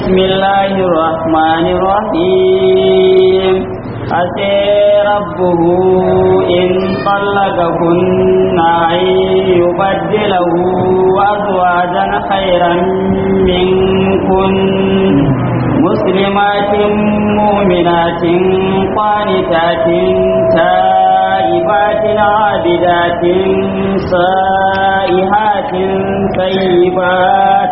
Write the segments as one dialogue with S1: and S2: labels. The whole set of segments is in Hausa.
S1: بسم الله الرحمن الرحيم عسى ربه إن طلقكن أن يبدله أزواجا خيرا منكن مسلمات مؤمنات قانتات تائبات عابدات سائحات طيبات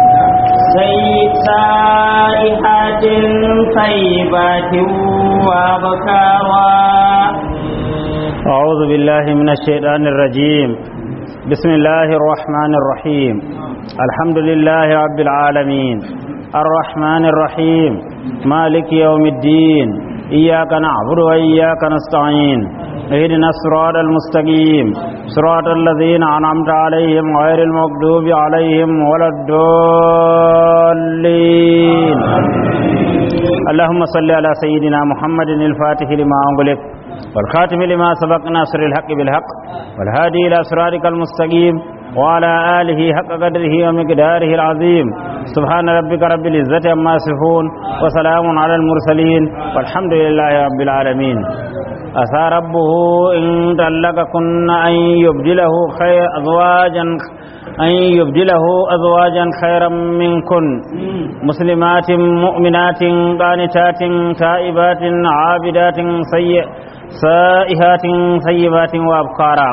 S1: سائحات طيبات وأبكارا
S2: أعوذ بالله من الشيطان الرجيم بسم الله الرحمن الرحيم الحمد لله رب العالمين الرحمن الرحيم مالك يوم الدين إياك نعبد وإياك نستعين اهدنا الصراط المستقيم صراط الذين أنعمت عليهم غير المغضوب عليهم ولا الضالين اللهم صل على سيدنا محمد الفاتح لما أغلق والخاتم لما سبق ناصر الحق بالحق والهادي إلى صراطك المستقيم وعلى آله حق قدره ومقداره العظيم سبحان ربك رب العزة عما يصفون وسلام على المرسلين والحمد لله رب العالمين أتى ربه إن طلقكن أن يبدله خير أزواجا أن يبدله أزواجا خيرا منكن مسلمات مؤمنات قانتات تائبات عابدات سيئ سائحات طيبات وأبكارا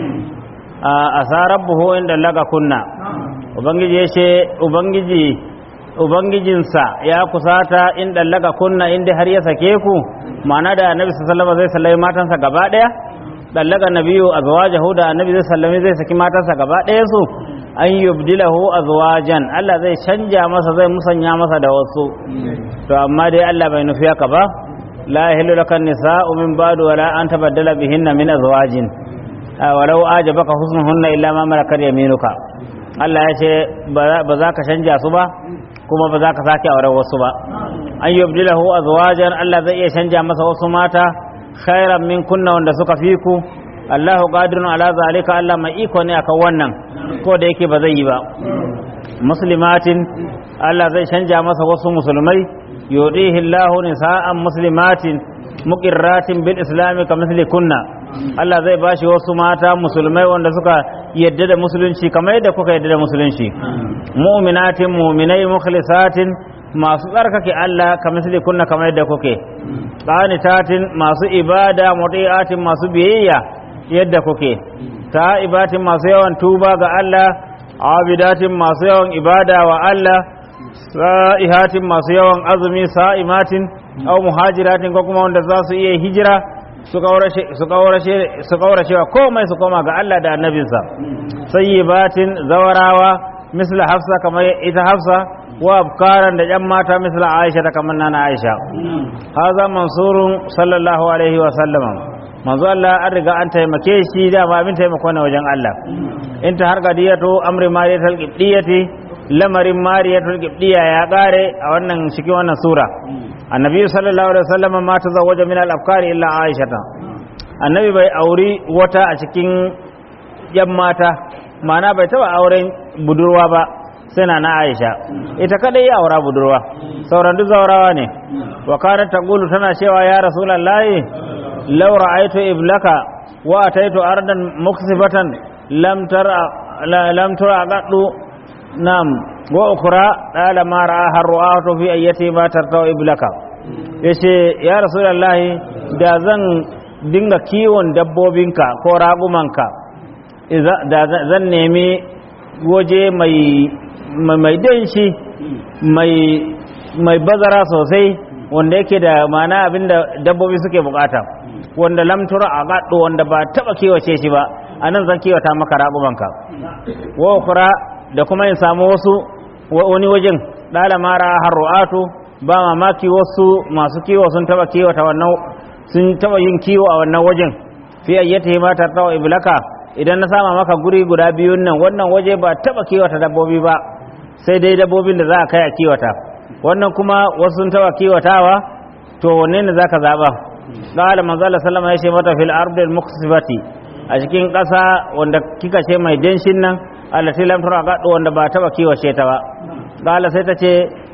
S2: أتى ربه إن طلقكن Ubangiji ya ce, Ubangiji, Ubangijinsa ya kusata in ɗallaka kunna inda har ya sake ku, ma'ana da annabi sallama zai sallami matansa gaba ɗaya, ɗallaka nabiyu a zuwa da annabi zai sallami zai saki matansa gaba ɗaya su, an yubdilahu azwajan Allah zai canja masa zai musanya masa da wasu to amma dai Allah bai nufi haka ba la yahillu laka nisa'u min ba'du wala an tabaddala bihinna min azwajin walau ajabaka husnuhunna illa ma malakat yaminuka Allah ya ce ba za ka canja su ba kuma ba za ka sake auren wasu ba an yubdilahu azwajan Allah zai iya canja masa wasu mata khairan min kunna wanda suka fi ku Allahu qadirun ala zalika Allah mai iko ne akan wannan ko da yake ba zai yi ba muslimatin Allah zai canja masa wasu musulmai yudihi Allahu nisa'an muslimatin muqirratin bil islami ka misli kunna Allah zai bashi wasu mata musulmai wanda suka yadda da musulunci kamar yadda kuka yadda da musulunci mu'minatin mu'minai mukhlisatin masu tsarkake Allah ka misli kunna kamar yadda kuke qanitatin masu ibada muti'atin masu biyayya yadda kuke ta'ibatin masu yawan tuba ga Allah abidatin masu yawan ibada wa Allah sa'ihatin masu yawan azumi sa'imatin aw muhajiratin ko kuma wanda za su iya hijira su kaurace wa komai su koma ga Allah da annabinsa sayyibatin zawarawa misla hafsa kamar ita hafsa wa abkaran da yan mata misla aisha ta kamar nana aisha haza mansurun sallallahu alaihi wa sallama manzo Allah an riga an taimake shi da ma abin taimako ne wajen Allah in ta har gadiyatu amri mariyatul qibdiyati lamarin mariyatul qibdiya ya kare a wannan cikin wannan sura annabi sallallahu alaihi wasallam ma tazawwaja min al-afkari illa aisha annabi bai auri wata a cikin yan mata mana bai taba auren budurwa ba sai na aisha ita kadai ya aura budurwa sauran duk zaurawa ne wa kanat taqulu tana cewa ya rasulullahi law ra'aytu iblaka wa ataitu ardan muksibatan lam tara lam tara qaddu nam wa ukura ɗala mara har ru'atu fi ayyati ma tartau iblaka yace ya rasulullahi da zan dinga kiwon dabbobinka ko ragumanka da zan nemi waje mai mai danshi mai mai bazara sosai wanda yake da mana abinda dabbobi suke bukata wanda lamtura a gaɗo wanda ba taɓa kiwace shi ba a nan zan kiwata maka ragumanka wa ukura da kuma in samu wasu wani wajen ɗala mara harru'atu ba mamaki wasu masu kiwo sun taba kiwata wannan sun taba yin kiwo a wannan wajen fi ayyata ma tartawa iblaka idan na sama maka guri guda biyun nan wannan waje ba taba kiwata dabbobi ba sai dai dabbobin da za a kai a kiwata wannan kuma wasu sun taba kiwatawa to wanne ne zaka zaba qala manzo Allah sallama ya ce mata fil ardil muqsibati a cikin ƙasa wanda kika ce mai danshin nan allati lam tura gado wanda ba taba kiwace ta ba qala sai ta ce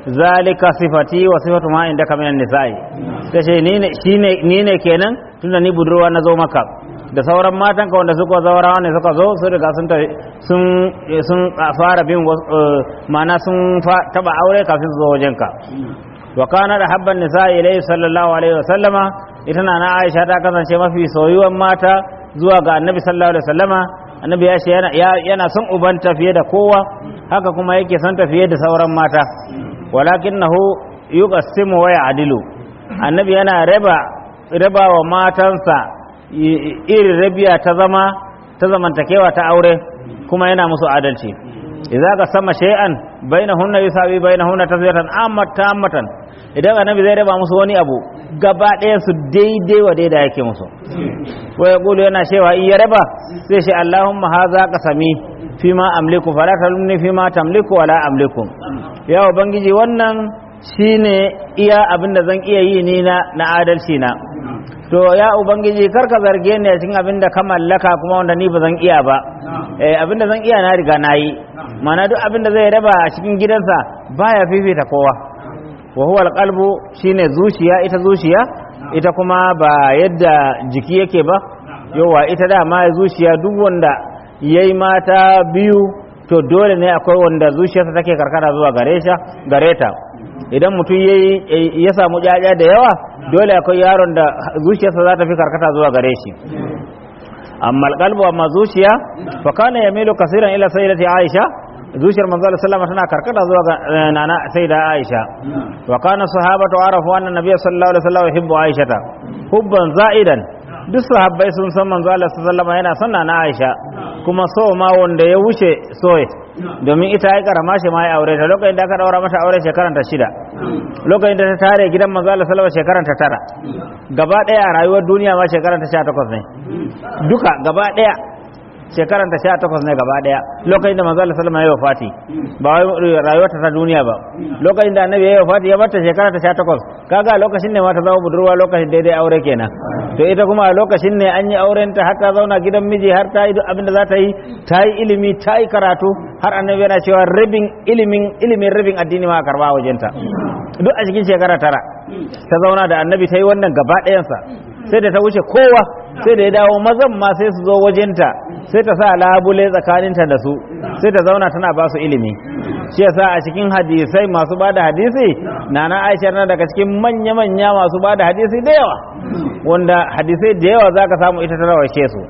S2: zalika sifati wa sifatu ma indaka minan nisa'i ta ce ni ne shine ni ne kenan tunda ni budurwa na zo maka da sauran matan ka wanda suka zaura ne suka zo sun riga sun tafi- sun sun fara bin wasu, eh, ma'ana sun fa- taba aure kafin su zo wajenka wa kana da habban nisa'i ilayhi sallallahu alaihi wa sallama ita na na Aisha ta kasance mafi soyuwan mata zuwa ga Annabi sallallahu alaihi wa sallama Annabi ya ce yana ya- yana son ubanta fiye da kowa haka kuma yake son ta fiye da sauran mata walakinahu yuqassimu wa ya'dilu Annabi yana raba raba wa matansa i- i- irin rabiya ta zama ta zamantakewa ta aure kuma yana musu adalci idza ka sama shay'an bainahunna yusawi bainahunna tazwiyatan ammat tammatan idan annabi zai raba musu wani abu gaba ɗaya su daidai wa daidai yake musu wa yaqulu yana cewa in ya raba sai shi Allahumma hadha qasami fima amliku fala talumni fima tamliku wala amliku ya ubangiji wannan shine iya abin da zan iya yi ni na na adalci na to ya ubangiji kar ka zarge ni a cikin abin da ka mallaka kuma wanda ni ba zan iya ba eh abin da zan iya na riga na yi mana duk abin da zai raba a cikin gidansa baya fifita kowa wa huwa alqalbu shine zuciya ita zuciya ita kuma ba yadda jiki yake ba yawa ita dama zuciya duk wanda yayi mata biyu to dole ne akwai wanda zuciyarsa take karkata zuwa gare shi gare ta idan mutum yayi ya samu jaja da yawa dole akwai yaron da zuciyarsa za ta fi karkata zuwa gare shi amma alqalbu amma zuciya fa kana yamilu kaseeran ila sayyidati aisha zuciyar manzo Allah sallama tana karkata zuwa ga eh, nana sayyida aisha wa kana sahabatu arafu anna nabiyyu sallallahu alaihi wasallam yuhibbu aishata hubban za'idan duk sahabbai sun san manzo Allah sallallahu alaihi yana son nana aisha kuma so ma wanda ya wuce soye domin ita ai karama shi ma ya aure ta lokacin da aka daura mata aure shekaran ta shida lokacin da ta tare gidan manzo Allah sallallahu alaihi shekaran ta tara gaba daya a rayuwar duniya ma shekaran ta 18 ne duka gaba daya shekaran ta 18 ne gaba daya lokacin da manzo Allah sallallahu alaihi wafati ba wai rayuwar ta duniya ba lokacin da annabi ya wafati ya barta shekaran ta 18 kaga lokacin ne ma ta zama budurwa lokacin daidai aure kenan to ita kuma a lokacin ne an yi auren ta har ta zauna gidan miji har ta yi duk abin da za ta yi ta yi ilimi ta yi karatu har annabi yana cewa rabin ilimin ilimin rabin addini ma a karba a wajenta duk a cikin shekara tara ta zauna da annabi ta yi wannan gaba ɗayansa sai da ta wuce kowa sai da ya dawo mazan ma sai su zo wajenta sai ta sa labule tsakaninta da su sai ta zauna tana ba su ilimi shi yasa a cikin hadisai masu ba da hadisi nana aisha na daga cikin manya-manya masu ba da hadisi da yawa wanda hadisai da yawa zaka samu ita ta rawashe su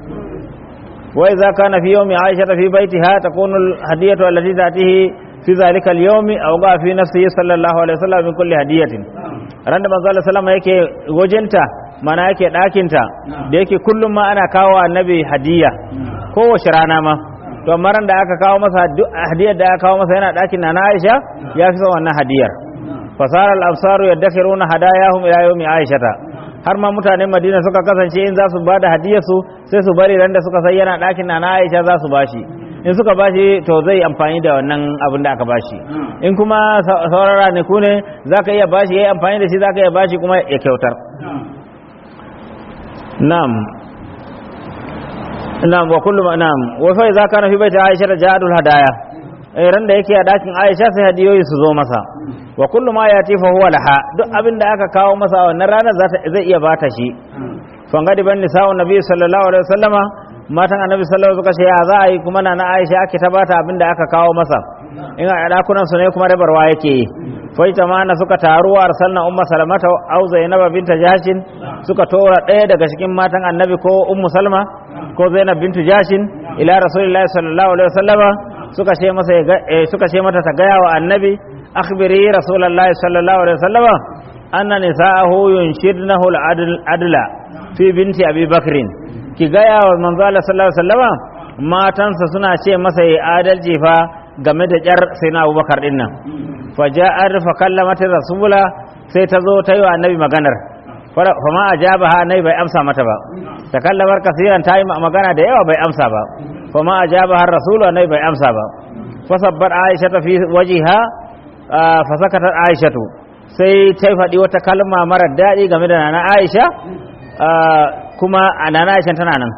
S2: wai za ka na fi yau mai aisha ta fi baiti ha ta kunul hadiyatu allati tatihi fi zalika al-yawmi aw ga fi nafsihi sallallahu alaihi wasallam min kulli hadiyatin ran da manzo Allah sallama yake wajenta mana yake ɗakinta da yake kullum ma ana kawo annabi hadiya kowace rana ma to amma ran da aka kawo masa duk hadiyar da aka kawo masa yana ɗakin na Aisha ya fi son wannan hadiyar fasara al-absaru yaddakhiruna hadayahum ila yawmi aishata har ma mutanen Madina suka kasance in za su ba da hadiyar su sai su bari ran da suka sai yana ɗakin na Aisha za su bashi in suka bashi to zai amfani da wannan abin da aka bashi in kuma sauran ranaku ne zaka iya bashi yayi amfani da shi zaka iya bashi kuma ya kyautar نعم نعم وكل ما نعم وفا إذا كان في بيت عائشة جاءت الهدايا ran da yake a dakin Aisha sai hadiyoyi su zo masa wa kullu ma yati fa huwa laha duk abin da aka kawo masa a wannan ranar zai iya bata shi fangadi ban nisa'un nabi sallallahu alaihi wasallama matan annabi sallallahu alaihi wasallam suka ce ya za a yi kuma na Aisha ake ta bata abin da aka kawo masa in a dakunan su ne kuma rabarwa yake yi faita mana suka taru wa arsalna umma salamata au zainab binta jahshin suka tora ɗaya daga cikin matan annabi ko ummu salma ko zainab bintu jahshin ila rasulillahi sallallahu alaihi wasallama suka ce masa suka ce mata ta gaya wa annabi akhbiri rasulullahi sallallahu alaihi wasallama anna nisa'ahu yunshidnahu al-adla fi binti abi bakrin ki gaya wa manzo Allah sallallahu alaihi wasallama matansa suna ce masa yi adalci fa game da jar sai na abubakar din nan faja'ar fa kallamat rasula sai ta zo ta yi wa annabi maganar fa ma ajabaha annabi bai amsa mata ba ta kallamar kasiran ta yi magana da yawa bai amsa ba fa ma ajabaha rasulu annabi bai amsa ba fa sabbar aisha ta fi wajiha fa sakatat aishatu sai ta faɗi wata kalma mara daɗi game da nana aisha kuma nana aisha tana nan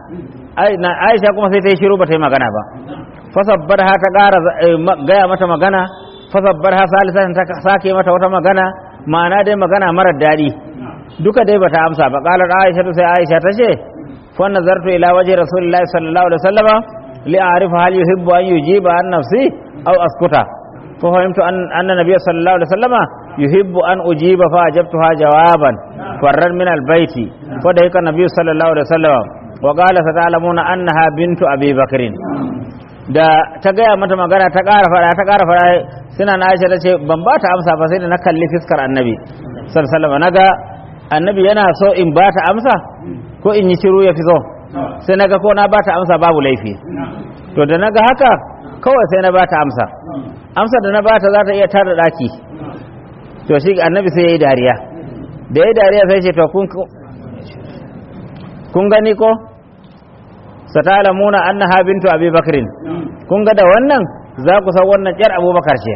S2: aisha kuma sai ta yi shiru ba ta yi magana ba fasabbar ha ta ƙara gaya mata magana fasabbar ha salisan ta sake mata wata magana ma'ana dai magana marar daɗi duka dai bata amsa ba qalar aisha sai aisha ta ce fa nazartu ila wajhi rasulillahi sallallahu alaihi wasallama li a'rifa hal yuhibbu an yujiba an nafsi aw askuta fa fahimtu an anna nabiyya sallallahu alaihi wasallama yuhibbu an ujiba fa ajabtuha jawaban farran min albayti fa da yaka nabiyyu sallallahu alaihi wasallama wa qala sata'lamuna annaha bintu abi bakrin da ta gaya mata magana ta ƙara fara ta ƙara fara suna na aisha ta ce ban ba ta amsa ba sai da na kalli fiskar annabi sallallahu alaihi naga annabi yana so in ba ta amsa ko in yi shiru ya fi so sai naga ko na ba ta amsa babu laifi to da naga haka kawai sai na ba ta amsa amsa da na ba ta za ta iya tada daki to shi annabi sai ya yi dariya da ya yi dariya sai ce to kun kun gani ko satalamuna annaha bintu abi bakrin kun ga da wannan za ku san wannan yar abubakar ce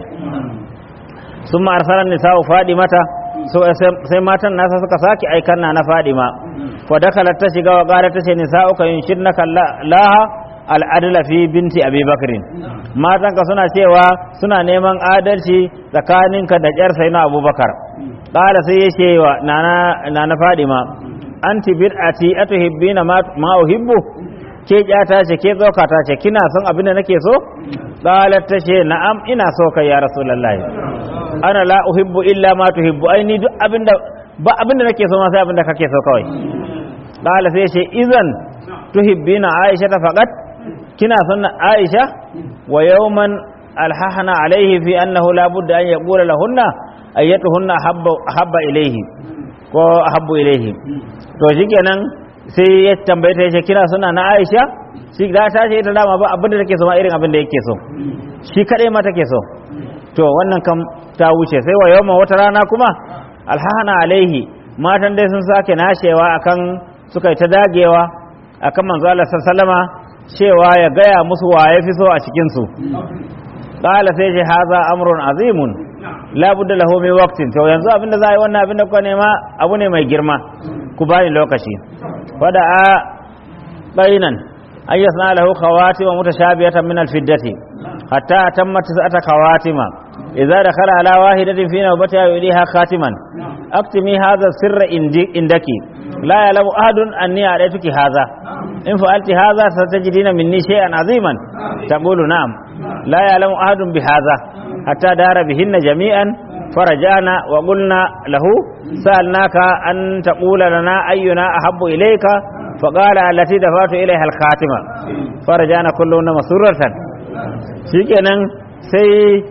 S2: sun ma arsalan nisa'u fadimata sai matan nasa suka sake aikan na na fadima fa dakalat ta shiga wa qalat ta ce nisa'u ka yunshidnaka laha al'adla fi binti abi bakrin matan ka suna cewa suna neman adalci tsakaninka da yar sai na abubakar qala sai ya ce wa nana nana fadima anti bid'ati atuhibbina ma uhibbu ke ta ce ke ta ce kina son abin da nake so qalat ta ce na'am ina so kai ya rasulullahi ana la uhibbu illa ma tuhibbu ai ni duk abinda ba abinda nake so ma sai abinda kake so kawai qala sai ce idan tuhibbina aisha ta faqat kina son aisha wa yawman alhahna alaihi fi annahu la budda an yaqula lahunna ayyatuhunna habba habba ilaihi ko habbu ilaihi to shikenan sai ya tambaye ta yace kina suna na Aisha shi da ta ce ita dama ba abin da take so ma irin abin da yake so shi kadai ma take so to wannan kam ta wuce sai wa yawma wata rana kuma alhana alaihi matan dai sun sake nashewa akan suka yi ta dagewa akan manzo Allah sallama cewa ya gaya musu wa ya fi so a cikin su qala sai ce haza amrun azimun la budda lahu min waqtin to yanzu abin da za a yi wannan abin da kuka nema abu ne mai girma ku bani lokaci fada a bainan an yasna lahu khawatima mutashabihatan min alfiddati hatta tammat sa'ata khawatima idza dakhala ala wahidatin fi nawbatiha yuliha khatiman aktimi hadha sirra indaki la ya'lamu ahadun anni a'taytuki hadha in fa'alti hadha satajidina minni shay'an aziman taqulu na'am la ya'lamu ahadun bi hadha hatta dara bihinna jami'an فرجعنا وقلنا له سألناك أن تقول لنا أينا أحب إليك فقال التي دفعت إليها الخاتمة فرجعنا كلنا مسرة shikenan sai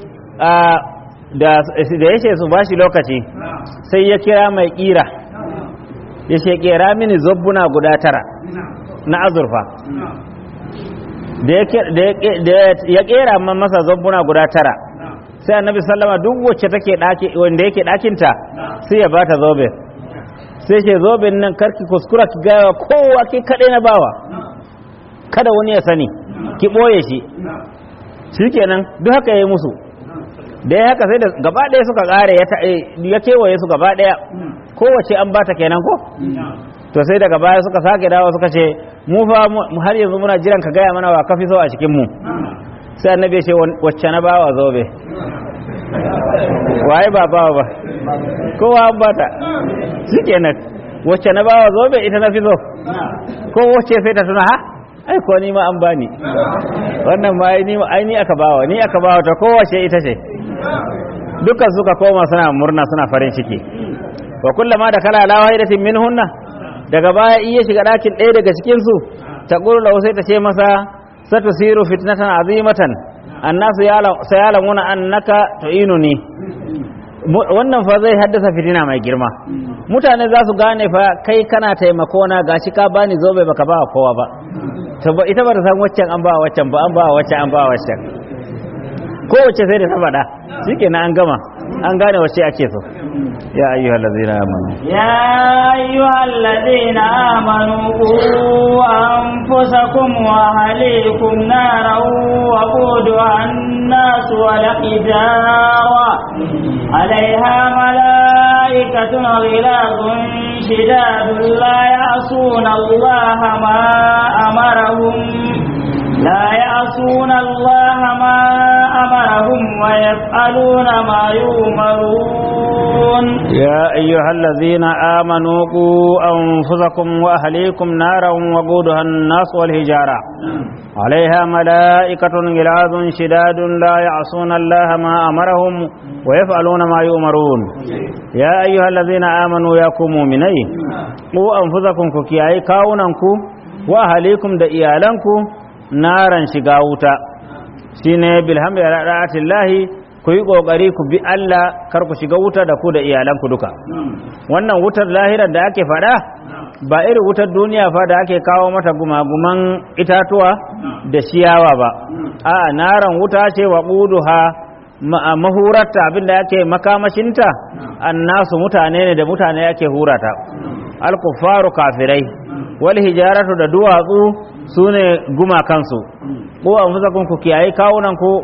S2: da ya ce su bashi lokaci sai ya kira mai kira ya ce kera mini zobbuna guda tara na azurfa da ya kera masa zobbuna guda tara sai annabi sallama duk wacce take daki wanda yake dakinta sai ya bata zobe sai ce zoben nan karki kuskura ki gaya kowa ki kadai na bawa kada wani ya sani ki boye shi shikenan duk haka yayi musu da ya haka sai da gaba ɗaya suka ƙare ya kewaye su gaba ɗaya kowace an bata kenan ko to sai daga baya suka sake dawo suka ce mu fa har yanzu muna jiran ka gaya mana wa kafi so a cikin mu sai annabi ce wacce na bawa zobe waye ba bawa ba kowa an bata shikenan wacce na bawa zobe ita na fi so ko wacce sai ta tuna ha ai ko ni ma an bani wannan ma ni ai ni aka bawa ni aka bawa ta kowace ita ce dukkan suka koma suna murna suna farin ciki wa kullama da kala ala wahidatin minhunna daga baya iya shiga dakin ɗaya daga cikin su ta qurla sai ta ce masa satusiru fitnatan azimatan annasu sayalamuna annaka tu'inuni wannan fa zai haddasa fitina mai girma mutane za su gane fa kai kana taimako na gashi ka bani zobe baka ba kowa ba to ba ita ba ta san waccan an ba waccan ba an ba waccan an ba waccan ko wacce sai da ta faɗa shikenan an gama an gane wacce ake so ya ayyuhal ladzina amanu
S1: يا أيها الذين آمنوا قوا أنفسكم وأهليكم نارا وقودها الناس والحجارة عليها ملائكة غلاظ شداد لا يعصون الله ما أمرهم لا يعصون الله ما أمرهم ويفعلون ما يؤمرون
S2: يا أيها الذين آمنوا قوا أنفسكم وأهليكم نارا وقودها الناس والهجارة عليها ملائكة غلاظ شداد لا يعصون الله ما أمرهم ويفعلون ما يؤمرون يا أيها الذين آمنوا يا مؤمني قوا أنفسكم كياي كاوننكو وأهليكم da iyalanku naran shiga wuta shine bilhamdi ala da'atillahi ku yi kokari ku bi Allah kar ku shiga wuta da ku da iyalanku duka wannan wutar lahirar da ake fada ba irin wutar duniya fa da ake kawo mata gumaguman itatuwa da ciyawa ba a naran wuta ce wa quduha mahurarta abinda yake makamashinta annasu mutane ne da mutane yake hurata al-kuffaru kafirai wal hijaratu da duwatsu sune gumakansu ko an fusakun ku kiyaye kawunan ku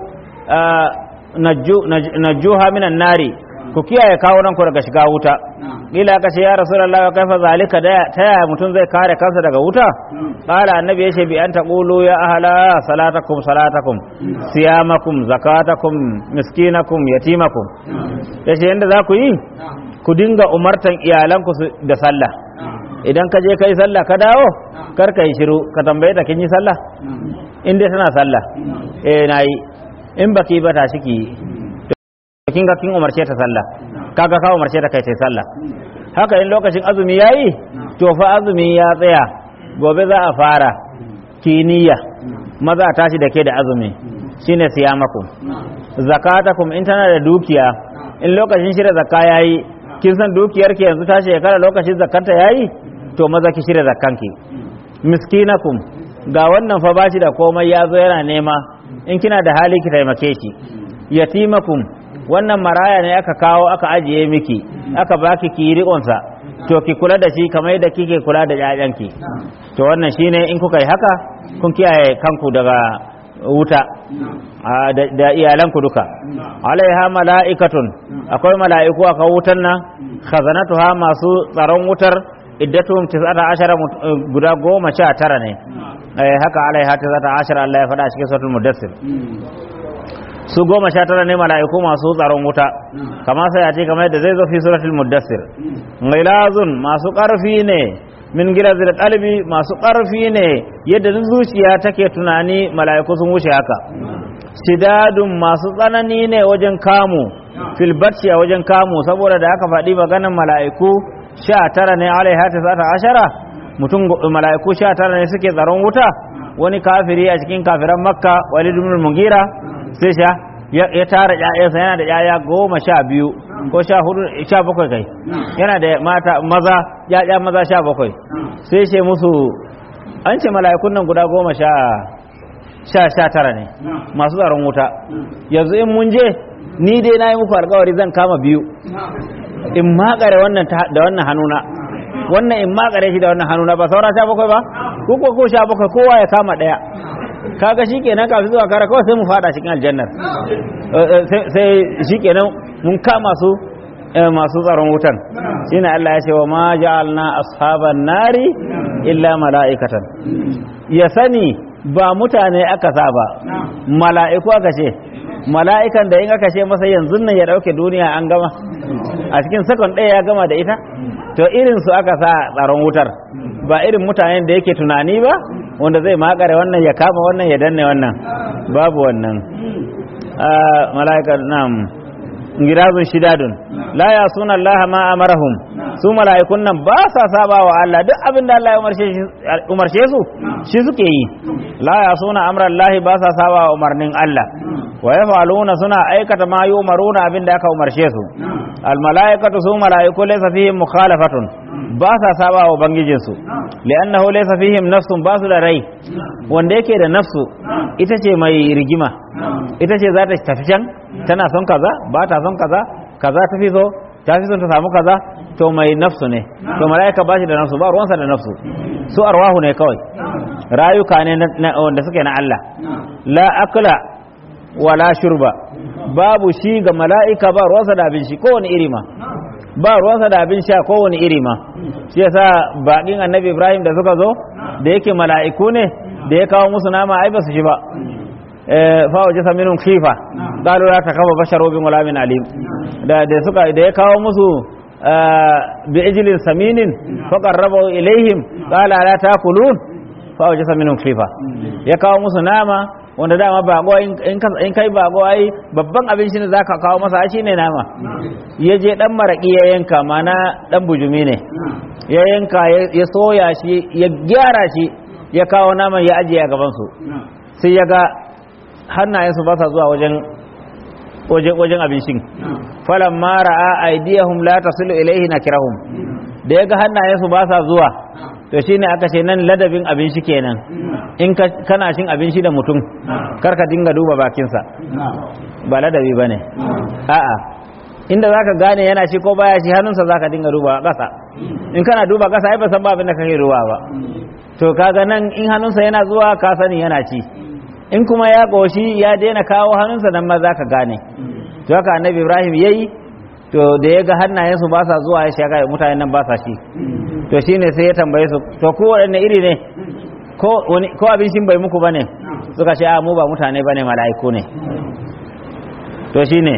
S2: najjuha minan nari ku kiyaye kawunan ku daga shiga wuta ila ka ce ya rasulullahi wa kaifa zalika da ta yaya mutum zai kare kansa daga wuta qala annabi yace bi an taqulu ya ahla salatakum salatakum siyamakum zakatakum miskinakum yatimakum yace yanda za ku yi ku dinga umartan iyalanku da sallah idan ka je kai sallah ka dawo kar ka yi shiru ka tambaye ta kin yi sallah in dai tana sallah eh nayi in baki ba ta shiki kin ga kin umarce ta sallah kaga ka umarce ta kai ta sallah haka in lokacin azumi yayi to fa azumi ya tsaya gobe za a fara kiniya maza a tashi da ke da azumi shine siyamakum zakatakum in tana da dukiya in lokacin shirya zakka yayi kin san dukiyar ki yanzu ta shekara lokacin zakkanta yayi to maza ki shirya zakkanki miskinakum ga wannan fa bashi da komai ya zo yana nema in kina da hali ki taimake shi yatimakum wannan maraya ne aka kawo aka ajiye miki aka baki ki riƙonsa to ki kula da shi kamar yadda kike kula da ƴaƴanki to wannan shine in kuka yi haka kun kiyaye kanku daga wuta da iyalanku duka alaiha mala'ikatun akwai mala'iku aka wutan nan khazanatuha masu tsaron wutar iddatuhum tis'ata ashara guda goma sha tara ne haka alaiha tis'ata ashara Allah ya faɗa cikin suratul mudassir su goma sha tara ne mala'iku masu tsaron wuta kama sai a ce kamar yadda zai zo fi suratul muddassir ghilazun masu ƙarfi ne min gilazil qalbi masu ƙarfi ne yadda zuciya take tunani mala'iku sun wuce haka shidadun masu tsanani ne wajen kamu fil a wajen kamu saboda da aka faɗi maganan mala'iku sha tara ne alaiha ta ashara mutum mala'iku sha tara ne suke tsaron wuta wani kafiri a cikin kafiran makka walid ibn mugira sai sha ya tara ƴaƴansa yana da ƴaƴa goma sha biyu ko sha hudu sha bakwai kai yana da mata maza ƴaƴa maza sha bakwai sai ce musu an ce mala'ikun nan guda goma sha sha sha tara ne masu tsaron wuta yanzu in mun je ni dai na yi muku alkawari zan kama biyu in makare wannan da wannan hannuna wannan in makare shi da wannan hannuna ba saura sha bakwai ba ko ko sha bakwai kowa ya kama ɗaya kaga shikenan kafin zuwa kara kawai sai mu fada cikin aljannar sai shikenan mun kama su masu tsaron wutan shine Allah ya ce wa ma ja'alna ashaban nari illa mala'ikatan ya sani ba mutane aka sa ba mala'iku aka ce mala'ikan da in aka ce masa yanzu nan ya dauke duniya an gama a cikin sakon ɗaya ya gama da ita to irin su aka sa tsaron wutar ba irin mutanen da yake tunani ba wanda zai makare wannan ya kama wannan ya danne wannan babu wannan mala'ika nam girazun shidadun la ya suna Allah ma amarahum su mala'ikun nan ba sa saba wa Allah duk abin da Allah ya umarce su shi suke yi la ya suna amran Allah ba sa saba wa umarnin Allah wa yaf'aluna suna aikata ma yumaruna abin da aka umarce su al mala'ikatu su mala'iku laysa fihim mukhalafatun ba sa saba wa bangijinsu li'annahu laysa fihim nafsun ba su da rai wanda yake da nafsu ita ce mai rigima ita ce za ta tafi can tana son kaza ba ta son kaza kaza ta fi so ta fi son ta samu kaza to mai nafsu ne to mala'ika ba shi da nafsu ba ruwansa da nafsu su arwahu ne kawai rayuka ne wanda suke na Allah la akla wala shurba babu shi ga mala'ika ba ruwansa da abin shi kowane iri ma ba ruwansa da abin sha kowane iri ma shi yasa baƙin annabi ibrahim da suka zo da yake mala'iku ne da ya kawo musu nama ai ba su shi ba fa waje saminun khifa qalu la takafa basharu bin wala min alim da da suka da ya kawo musu bi ijlin saminin fa qarrabu ilaihim qala la taakulun fa waje saminun khifa ya kawo musu nama wanda dama bago in kai bago ai babban abinci ne zaka kawo masa shi ne nama ya je dan maraki ya yanka mana dan bujumi ne ya yanka ya soya shi ya gyara shi ya kawo naman ya ajiye a gaban su sai ya ga hannayensu ba sa zuwa wajen wajen wajen abincin falan ma ra'a aydiyahum la tasilu ilayhi nakirahum da ya ga hannayensu ba sa zuwa to shine aka ce nan ladabin abinci kenan in kana cin abinci da mutum kar ka dinga duba bakinsa ba ladabi bane a'a inda zaka gane yana shi ko baya shi hannunsa zaka dinga duba ƙasa in kana duba ƙasa ai ba san ba abin da kake ruwa ba to kaga nan in hannunsa yana zuwa ka sani yana ci in kuma ya goshi ya daina kawo hannunsa nan ma zaka gane to haka annabi Ibrahim yayi to da ya ga hannayensu ba sa zuwa ya shaga mutanen nan ba sa shi to shine sai ya tambaye su to ko waɗanne iri ne ko wani ko abincin bai muku bane suka ce a mu ba mutane bane mala'iku ne to shine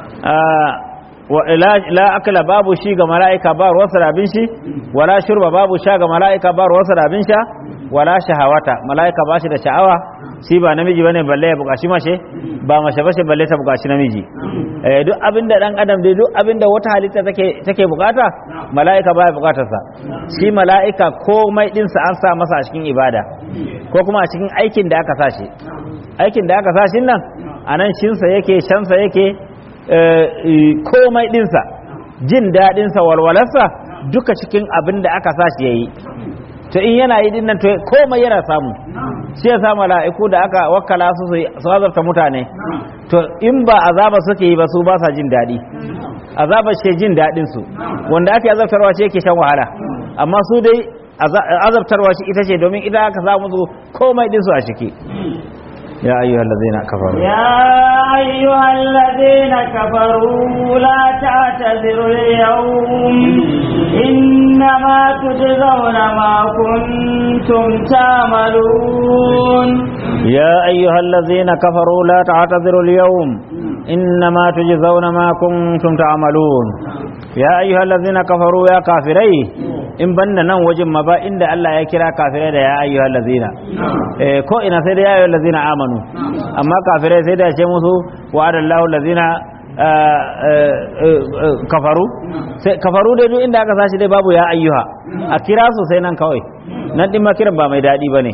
S2: la akala babu shi ga mala'ika ba ruwansa da abin shi wala shurba babu sha ga mala'ika ba ruwansa da abin sha wala shahawata mala'ika ba shi da sha'awa shi ba namiji bane balle ya bukaci mace ba mace bace balle ta bukaci namiji eh duk abinda dan adam dai duk abinda wata halitta take take bukata mala'ika baya bukatar sa shi mala'ika komai din sa an sa masa a cikin ibada ko kuma a cikin aikin da aka sa shi aikin da aka sa shi nan anan shin sa yake shan sa yake komai dinsa jin daɗinsa walwalarsa duka cikin abin da aka sa shi yayi to in yana yi dinnan to komai yana samu shi yasa mala'iku da aka wakkala su su azabta mutane to in ba azaba suke yi ba su ba sa jin daɗi azaba ce jin daɗin su wanda aka azabtarwa ce yake shan wahala amma su dai azabtarwa shi ita ce domin ita aka sa musu komai din su a ciki يا أيها الذين كفروا
S1: يا أيها الذين كفروا لا تعتذروا اليوم إنما تجزون ما كنتم تعملون
S2: يا أيها الذين كفروا لا تعتذروا اليوم إنما تجزون ما كنتم تعملون يا أيها الذين كفروا يا كافرين in banna nan wajen ma ba inda Allah ya kira kafirai da ya ayyuhal lazina eh ko ina sai da ya ayyuhal lazina amanu amma kafirai sai da ya ce musu wa'adallahu lazina kafaru sai kafaru dai duk inda aka sashi dai babu ya ayyuha a kira su sai nan kawai nan din ma kiran ba mai dadi bane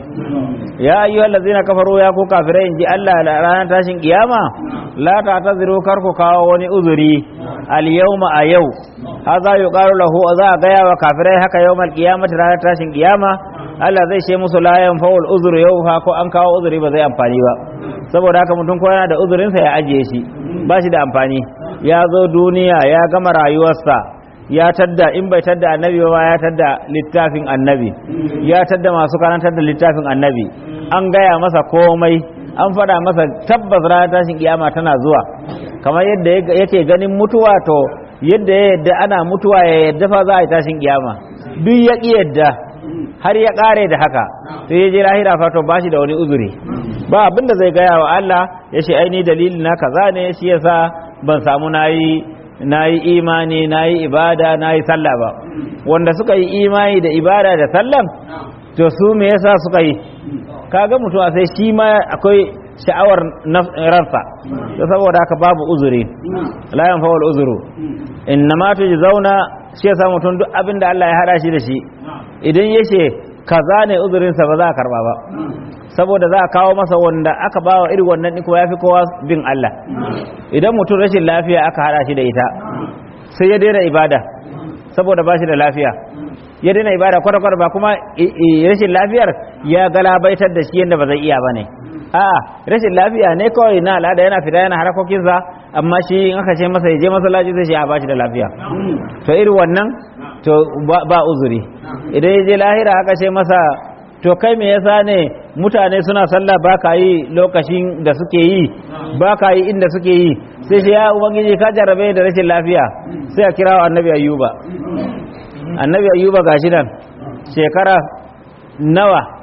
S2: ya ayyuhal lazina kafaru ya ku kafirai inji Allah a ranar tashin kiyama la ta taziru kar ku kawo wani uzuri al yawma a yau haza yuqalu lahu za a gaya wa kafirai haka yawmal qiyamati ranar tashin kiyama Allah zai ce musu la yanfa'ul uzru yau fa ko an kawo uzuri ba zai amfani ba saboda haka mutum ko yana da uzurinsa ya ajiye shi ba shi da amfani ya zo duniya ya gama rayuwarsa ya tadda in bai tadda annabi ba ya tadda littafin annabi ya tadda masu karantar da littafin annabi an gaya masa komai an faɗa masa tabbas ranar tashin kiyama tana zuwa kamar yadda yake ganin mutuwa to yadda ya yadda ana mutuwa ya yadda fa za a yi tashin kiyama duk ya ƙi yadda har ya ƙare da haka to ya je lahira fa to ba shi da wani uzuri ba abin da zai gaya wa Allah ya ce aini dalili na kaza ne shi yasa ban samu nayi nayi imani nayi ibada nayi sallah ba wanda suka yi imani da ibada da sallan to su me yasa suka yi kaga mutuwa sai shi ma akwai sha'awar ransa to saboda haka babu uzuri la yanfa'ul uzuru innama tujzauna shi yasa mutum duk abin da Allah ya hada shi da shi idan yace kaza ne uzurinsa ba za a karba ba saboda za a kawo masa wanda aka ba wa irin wannan ɗin kuma ya fi kowa bin Allah idan mutum rashin lafiya aka hada shi da ita sai ya daina ibada saboda ba shi da lafiya ya daina ibada kwata-kwata ba kuma rashin lafiyar ya galabaitar da shi yadda ba zai iya ba ne a'a rashin lafiya ne kawai na al'ada yana fita yana harakokinsa amma shi in aka ce masa ya je masallaci zai shi a ba shi da lafiya to irin wannan to ba uzuri idan ya je lahira aka ce masa to kai me yasa ne mutane suna sallah ba ka yi lokacin da suke yi ba ka yi inda suke yi sai shi ya ubangiji ka jarrabe da rashin lafiya sai a kira wa annabi ayyuba annabi ayyuba gashi nan shekara nawa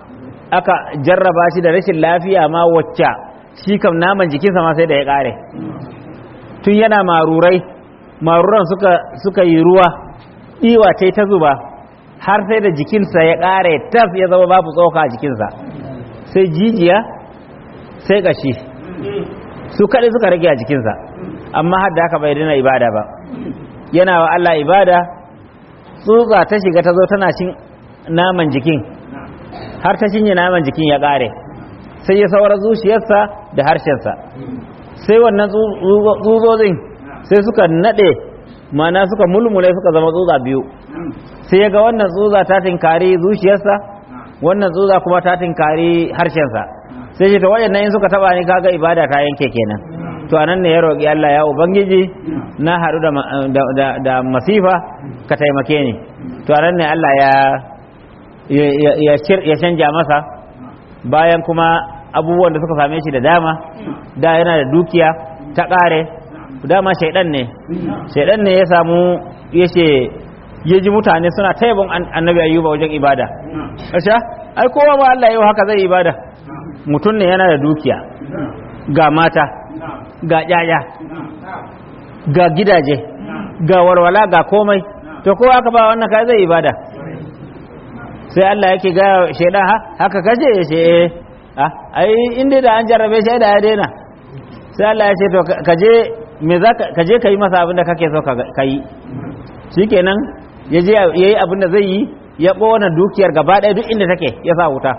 S2: aka jarraba shi da rashin lafiya ma wacce shi kam naman jikinsa ma sai da ya ƙare tun yana marurai maruran suka, suka yi ruwa ɗiwa ta ta zuba har sai da jikinsa ya ƙare tas ya zama babu tsoka a jikinsa sai jijiya sai ƙashi su kaɗai suka rage a jikinsa amma har da haka bai dina ibada ba yana wa Allah ibada tsutsa ta shiga ta zo tana cin naman jikin har ta cinye naman jikin ya ƙare sai ya saura zuciyarsa da harshensa sai wannan tsutsotsin sai suka naɗe mana suka mulmule suka zama tsutsa biyu sai ya ga wannan tsutsa ta tinkari zuciyarsa wannan tsutsa kuma ta tinkari harshensa sai ce to waɗannan in suka taba ni kaga ibada ta yanke kenan to anan ne ya roƙi Allah ya ubangiji na haɗu da, da, da, da masifa ka taimake ni to anan ne Allah ya ya, ya, ya canja masa bayan kuma abubuwan da suka same shi da dama da yana da dukiya ta ƙare dama shaidan ne shaidan ne ya samu ya ce ya ji mutane suna taibon annabi ayyuba wajen ibada asha ai kowa ba Allah yau haka zai ibada mutum ne yana da dukiya ga mata ga yaya ga gidaje ga warwala ga komai to kowa aka ba wannan kai zai ibada sai Allah yake ga shaidan haka kaje ya ce eh ai inda da an jarrabe shi da ya daina sai Allah ya ce to kaje me za ka je ka yi masa abin da kake so ka yi shikenan ya je ya yi abin da zai yi ya ɓona dukiyar gaba ɗaya duk inda take ya sa wuta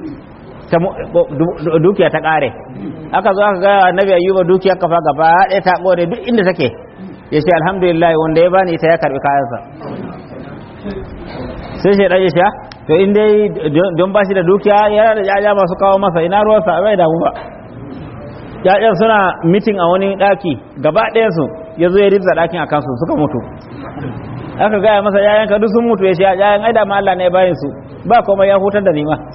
S2: dukiya ta ƙare aka zo aka gaya annabi ayyuba dukiyar kafa gaba ɗaya ta ɓone duk inda take ya ce alhamdulillah wanda ya bani ita ya karɓi kayansa sai shi ɗan ya sha to in dai don ba shi da dukiya yana da jaja masu kawo masa ina ruwansa bai damu ba ya'yan suna mitin a wani ɗaki gaba ɗayansu ya zo ya ribza ɗakin a kansu suka mutu aka gaya masa yayan ka duk sun mutu ya ce yayan ai da ma Allah ne bayin su ba kuma ya hutar da ni ma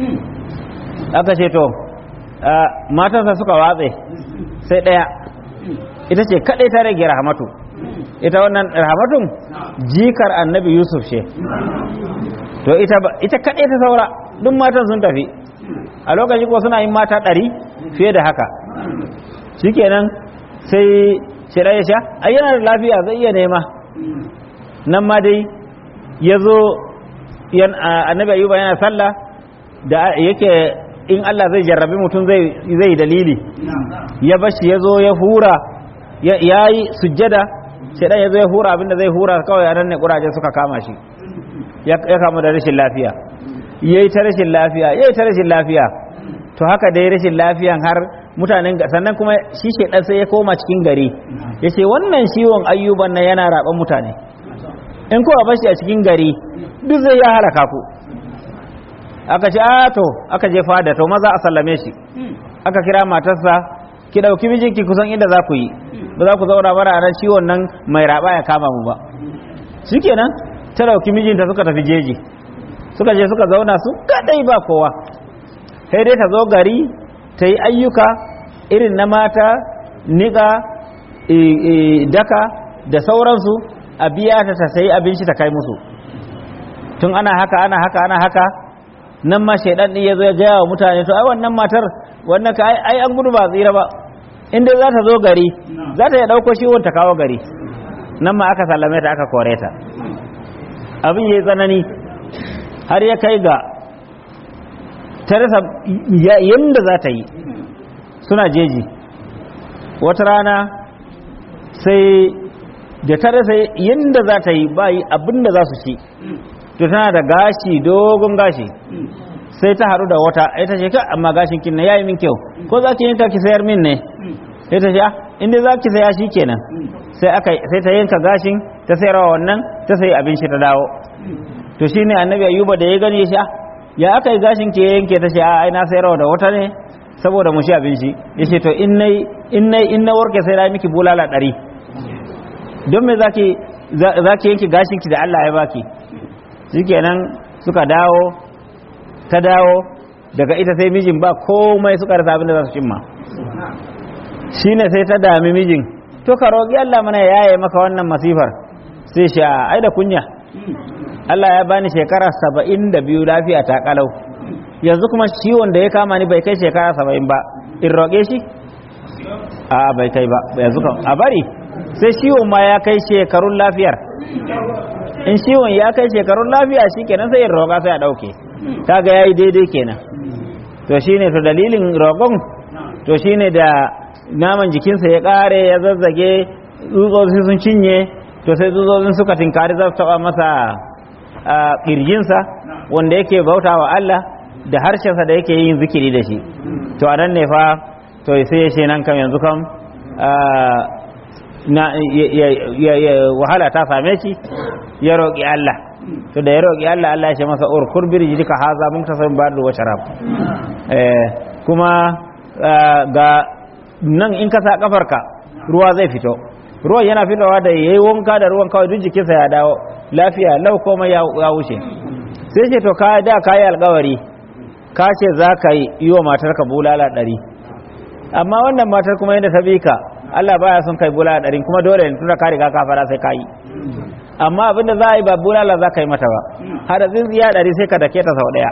S2: aka ce to matansa suka watse sai ɗaya ita ce kaɗai ta rage rahmatu ita wannan rahmatun jikar annabi yusuf ce to ita ita kaɗai ta saura duk matan sun tafi a lokaci ko suna yin mata ɗari fiye da haka shikenan sai shira ya sha ai yana da lafiya zai iya nema nan ma dai ya zo annabi ayuba yana sallah da yake in Allah zai jarrabi mutum zai dalili ya bashi ya zo ya hura ya yi sujjada shaidan ya zo ya hura abinda zai hura kawai anan ne kuraje suka kama shi ya kama da rashin lafiya ya yi ta rashin lafiya ya yi ta rashin lafiya to haka dai rashin lafiyan har mutanen sannan kuma shi shaidan sai ya koma cikin gari ya ce wannan ciwon ayyuban nan yana raɓan mutane in kowa bashi a cikin gari duk zai ya halaka ku aka ce a to aka je fada to maza a sallame shi aka kira matarsa ki ɗauki mijinki kusan inda za ku yi ba za ku zauna bara a ciwon nan mai raba ya kama mu ba shikenan ta ɗauki mijinta suka tafi jeji suka je suka zauna su kadai ba kowa sai dai ta zo gari ta yi ayyuka irin na mata niƙa daka da sauransu a biya ta ta sayi abinci ta kai musu tun ana haka ana haka ana haka nan ma shaidan din ya zo ya gaya wa mutane to ai wannan matar wannan ka ai an gudu ba tsira ba in dai za ta zo gari za ta ya ɗauko shiwon ta kawo gari nan ma aka sallame ta aka kore ta abin ya yi tsanani har ya kai ga ta rasa yadda za ta yi suna jeji wata rana sai da ta rasa yadda za ta yi ba yi abin da za su ci to tana da gashi dogon gashi sai ta haɗu da wata ita ce ka amma gashin kin na yayi min kyau ko za ki yanka ki sayar min ne sai ta ce inda za ki saya shi kenan sai aka sai ta yanka gashin ta sayarwa wannan ta sayi abin shi ta dawo to shine annabi ayuba da ya gani ya sha ya aka yi gashin ki yanke ta ce a ai na sayarwa da wata ne saboda mu shi abin shi yace to in nai in nai in na warke sai na miki bulala ɗari don me zaki zaki yanke gashin ki da Allah ya baki shikenan suka dawo ta dawo daga ita sai mijin ba komai suka rasa abin da za su cimma shine sai ta dami mijin to ka roƙi Allah mana ya yaye maka wannan masifar sai shi ai da kunya Allah ya bani shekara saba'in da biyu lafiya ta kalau yanzu kuma ciwon da ya kama ni bai kai shekara saba'in ba in roƙe shi a bai kai ba yanzu kan a bari sai ciwon ma ya kai shekarun lafiyar in ciwon ya kai shekarun lafiya shi kenan sai in roƙa sai a ɗauke kaga ya yi daidai kenan to shine to dalilin roƙon to shine da naman jikinsa ya ƙare ya zazzage tsutsotsi sun cinye to sai tsutsotsin suka tinkari za su taɓa masa ƙirjinsa wanda yake bauta wa Allah da harshensa da yake yin zikiri da shi to anan ne fa to sai ya ce nan kam yanzu kam na wahala ta same shi ya roƙi Allah to da ya roƙi Allah Allah ya ce masa urkur birjika haza mun tasar ba'du wa sharab eh kuma ga nan in ka sa kafarka ruwa zai fito ruwan yana fitowa da yayi wanka da ruwan kawai duk jikinsa ya dawo lafiya lau komai ya wuce sai ce to ka da ka yi alkawari ka ce za ka yi wa matarka bulala ɗari amma wannan matar kuma yadda ta bi ka Allah baya son kai bulala ɗari kuma dole ne tunda ka riga ka fara sai ka yi amma abinda za a yi ba bulala za ka yi mata ba har da tsintsiya ɗari sai ka dake ta sau ɗaya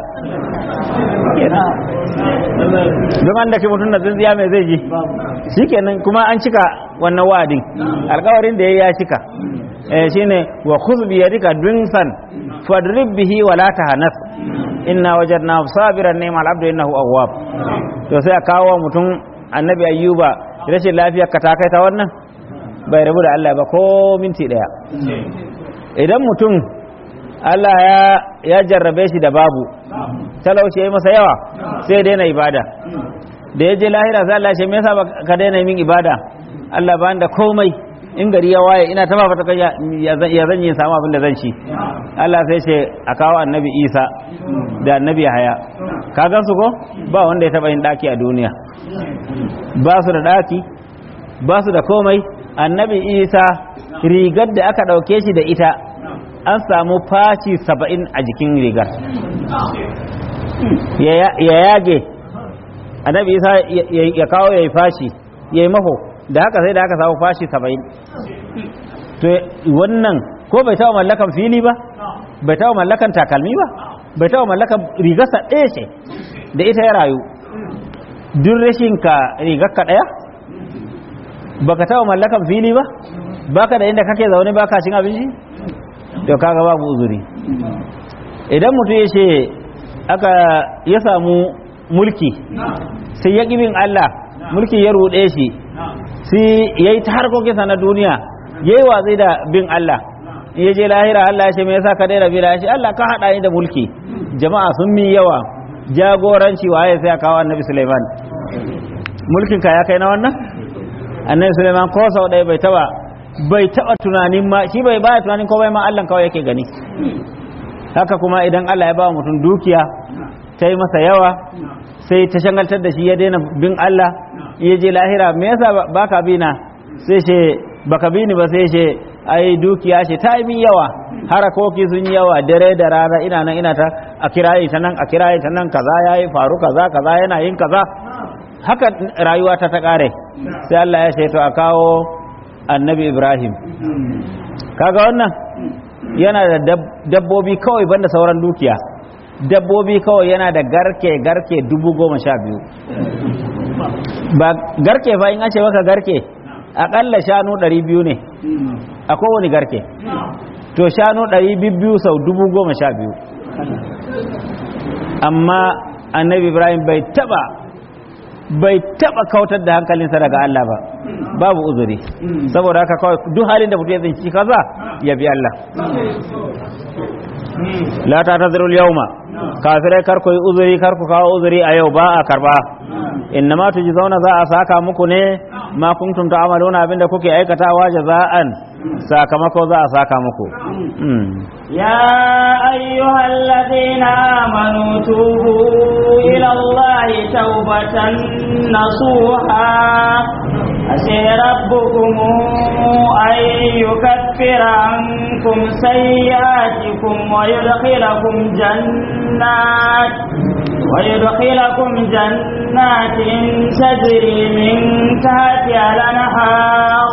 S2: don an dake mutum da tsintsiya mai zai ji shikenan kuma an cika wannan wa'adin alkawarin da ya ya cika shine wa khudh bi yadika dunsan fadrib bihi wa la tahanas inna wajadnahu sabiran ni'mal abdu innahu awwab to sai a kawo mutum annabi ayyuba rashin lafiyar ka ta kai ta wannan bai rabu da Allah ba ko minti daya idan mutum Allah ya ya jarrabe shi da babu talauci yayi masa yawa sai daina ibada da ya je lahira sai Allah ya ce me yasa ka daina min ibada Allah ba da komai in gari ya waye ina ta fata kai ya zan yi samu abin da zan ci Allah sai ce a kawo annabi Isa da annabi Haya ka gan su ko ba wanda ya taba yin daki a duniya ba su da daki ba su da komai annabi Isa rigar da aka dauke shi da ita an samu faci saba'in a jikin rigar ya yage annabi Isa ya kawo ya yi fashi ya yi maho da haka sai da haka samu fashi saba'in to wannan ko bai taɓa mallakan fili ba bai taɓa mallakan takalmi ba bai taɓa mallakan rigarsa ɗaya ce da ita ya rayu duk rashin ka rigarka ɗaya baka taɓa mallakan fili ba baka da inda kake zaune baka cin abinci to kaga babu uzuri idan mutum ya ce aka ya samu mulki sai ya bin Allah mulki ya ruɗe shi sai ya yi ta harkokinsa na duniya ya yi watsi da bin Allah ya je lahira Allah ya ce me yasa ka daina bi shi Allah ka haɗa ni da mulki jama'a sun min yawa jagoranci waye sai kawo annabi Sulaiman mulkin ka ya kai na wannan annabi Sulaiman ko sau ɗaya bai taba bai taba tunanin ma shi bai baya tunanin ko bai ma Allah kawai yake gani haka kuma idan Allah ya ba mutum dukiya ta yi masa yawa sai ta shangaltar da shi ya daina bin Allah ya je lahira me yasa baka bi na sai ce baka bi ni ba sai ce ai dukiya ce ta yi min yawa harakoki sun yi yawa dare da rana ina nan ina ta a kirayi ta nan a kirayi ta nan kaza yayi faru kaza kaza yana yin kaza haka rayuwa ta ta kare sai Allah ya ce to a kawo annabi Ibrahim kaga wannan yana da dabbobi kawai banda sauran dukiya dabbobi kawai yana da garke garke dubu goma sha biyu ba garke fa in an ce maka garke akalla shanu ɗari biyu ne a kowane garke to shanu ɗari biyu sau dubu goma sha biyu amma annabi ibrahim bai taba bai taba kautar da hankalinsa daga Allah ba babu uzuri saboda haka kawai duk halin da mutum ya tsinci kaza ya bi Allah la ta tazirul yauma kafirai kar ku yi uzuri kar ku kawo uzuri a yau ba a karba inna ma zauna za a saka muku ne ma kuntum ta'maluna abinda kuke aikatawa jaza'an sakamako za a saka muku
S1: يا أيها الذين آمنوا توبوا إلى الله توبة نصوحا عسى ربكم أن يكفر عنكم سيئاتكم ويدخلكم جنات ويدخلكم جنات تجري من تحتها الأنهار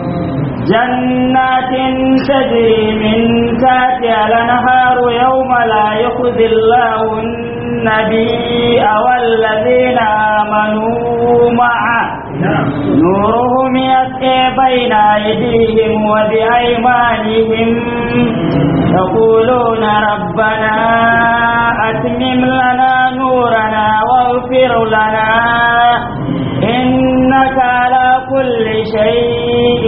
S1: جنات تجري من تحتها الأنهار يوم لا يخزي الله النبي والذين آمنوا معه نورهم يسعي بين أيديهم وبأيمانهم يقولون ربنا أتمم لنا نورنا واغفر لنا إنك على كل شيء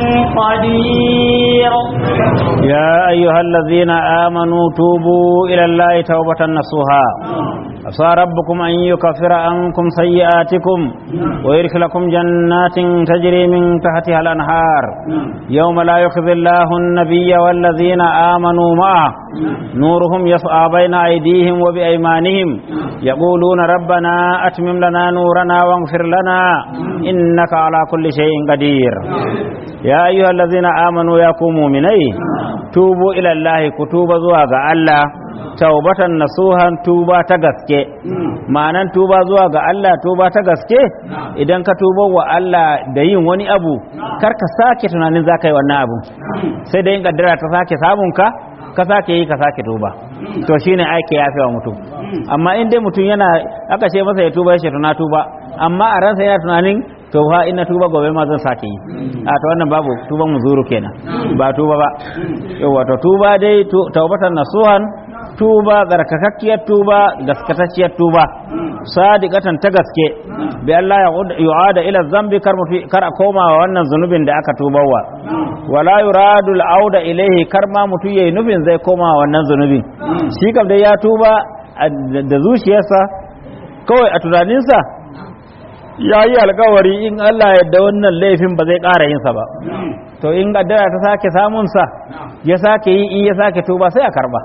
S1: قدير
S2: يا أيها الذين آمنوا توبوا إلى الله توبة نصوحا عسى ربكم أن يكفر عنكم سيئاتكم ويدخلكم جنات تجري من تحتها الأنهار يوم لا يخزي الله النبي والذين آمنوا معه نورهم يسعى بين أيديهم وبأيمانهم يقولون ربنا أتمم لنا نورنا واغفر لنا إنك على كل شيء قدير يا أيها الذين آمنوا يا مؤمنين توبوا إلى الله كتوب زواج الله taubatan nasuhan tuba ta gaske ma'anan tuba zuwa ga Allah tuba ta gaske idan ka tuba wa Allah da yin wani abu kar ka sake tunanin za ka yi wannan abu sai da yin kaddara ta sake samun ka ka sake yi ka sake tuba to shine aiki ya wa mutum amma in dai mutum yana aka ce masa ya tuba ya ce tuna tuba amma a ransa yana tunanin to fa ina tuba gobe ma zan sake yi a to wannan babu tuban muzuru kenan ba tuba ba yawa to tuba dai taubatan nasuhan tuba tsarkakakkiyar tuba gaskatacciyar tuba sadiqatan ta gaske bi Allah ya yu'ada ila zambi kar mu kar a koma wa wannan zunubin da aka tubawa wala yuradu al-auda ilayhi kar ma mutu yayi nufin zai koma wa wannan zunubin shi kam dai ya tuba da zuciyarsa kawai a tunaninsa ya yi alkawari in Allah yadda wannan laifin ba zai ƙara yinsa ba to in gaddara ta sake samunsa ya sake yi in ya sake tuba sai a karba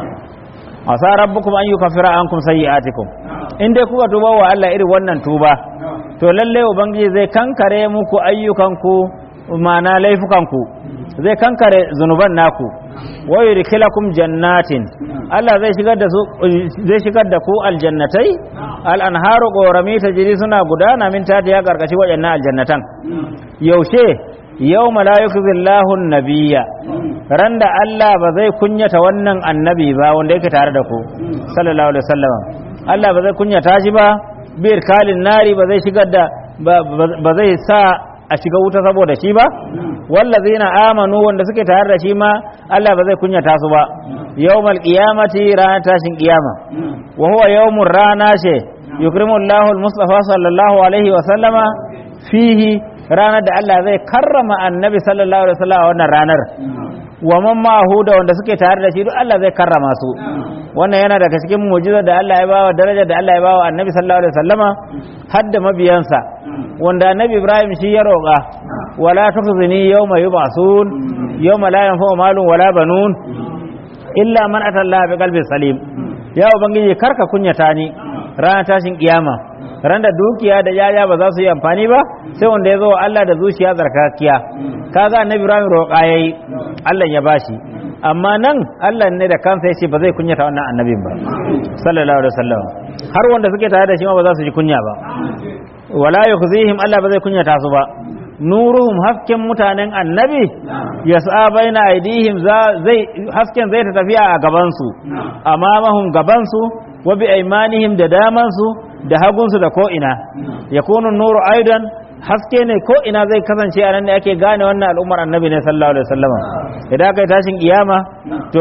S2: asa rabbukum an yukaffira ankum sayyi'atikum in dai kuka tuba wa Allah irin wannan tuba to lalle ubangiji zai kankare muku ayyukanku ma'ana laifukanku zai kankare zunuban naku wa yudkhilakum jannatin Allah zai shigar da su zai shigar da ku aljannatai al anharu qorami tajri suna gudana min tati ya karkashi wayannan aljannatan yaushe yawma la yukzillahu an-nabiyya ran da Allah ba zai kunyata wannan annabi ba wanda yake tare da ku sallallahu alaihi wasallam Allah ba zai kunyata shi ba bir kalin nari ba zai shigar da ba zai sa a shiga wuta saboda shi ba wallazina amanu wanda suke tare da shi ma Allah ba zai kunyata su ba yawmal qiyamati ranar tashin kiyama wa huwa yawmur rana ce yukrimu Allahu al-Mustafa sallallahu alaihi wa sallama fihi ranar da Allah zai karrama annabi sallallahu alaihi wa sallam a wannan ranar wa man ma'ahu da wanda suke tare da shi duk Allah zai karrama su wannan yana daga cikin mu'jizar da Allah ya bawa daraja da Allah ya bawa annabi sallallahu alaihi wasallama har da mabiyansa wanda annabi Ibrahim shi ya roƙa wala tukhzini yawma yub'asun yawma la yanfa'u malun wala banun illa man ata Allah bi qalbin salim ya ubangiji karka kunyata ni ranar tashin kiyama ran da dukiya da yaya ba za su yi amfani ba sai wanda ya zo wa Allah da zuciya tsarkakiya kaga annabi Ibrahim roƙa yayi Allah ya bashi amma nan Allah ne da kansa yace ba zai kunyata wannan annabin ba sallallahu alaihi wasallam har wanda suke tare da shi ma ba za su ji kunya ba wala yukhzihim Allah ba zai kunyata su ba nuruhum hasken mutanen annabi yas'a baina aidihim zai hasken zai ta tafiya a gaban su amamahum gaban su wa bi aymanihim da daman su da hagunsu da ko'ina ya kunu nuru aidan haske ne ko'ina zai kasance a nan ne ake gane wannan al'ummar annabi ne sallallahu alaihi wasallam idan aka yi tashin kiyama to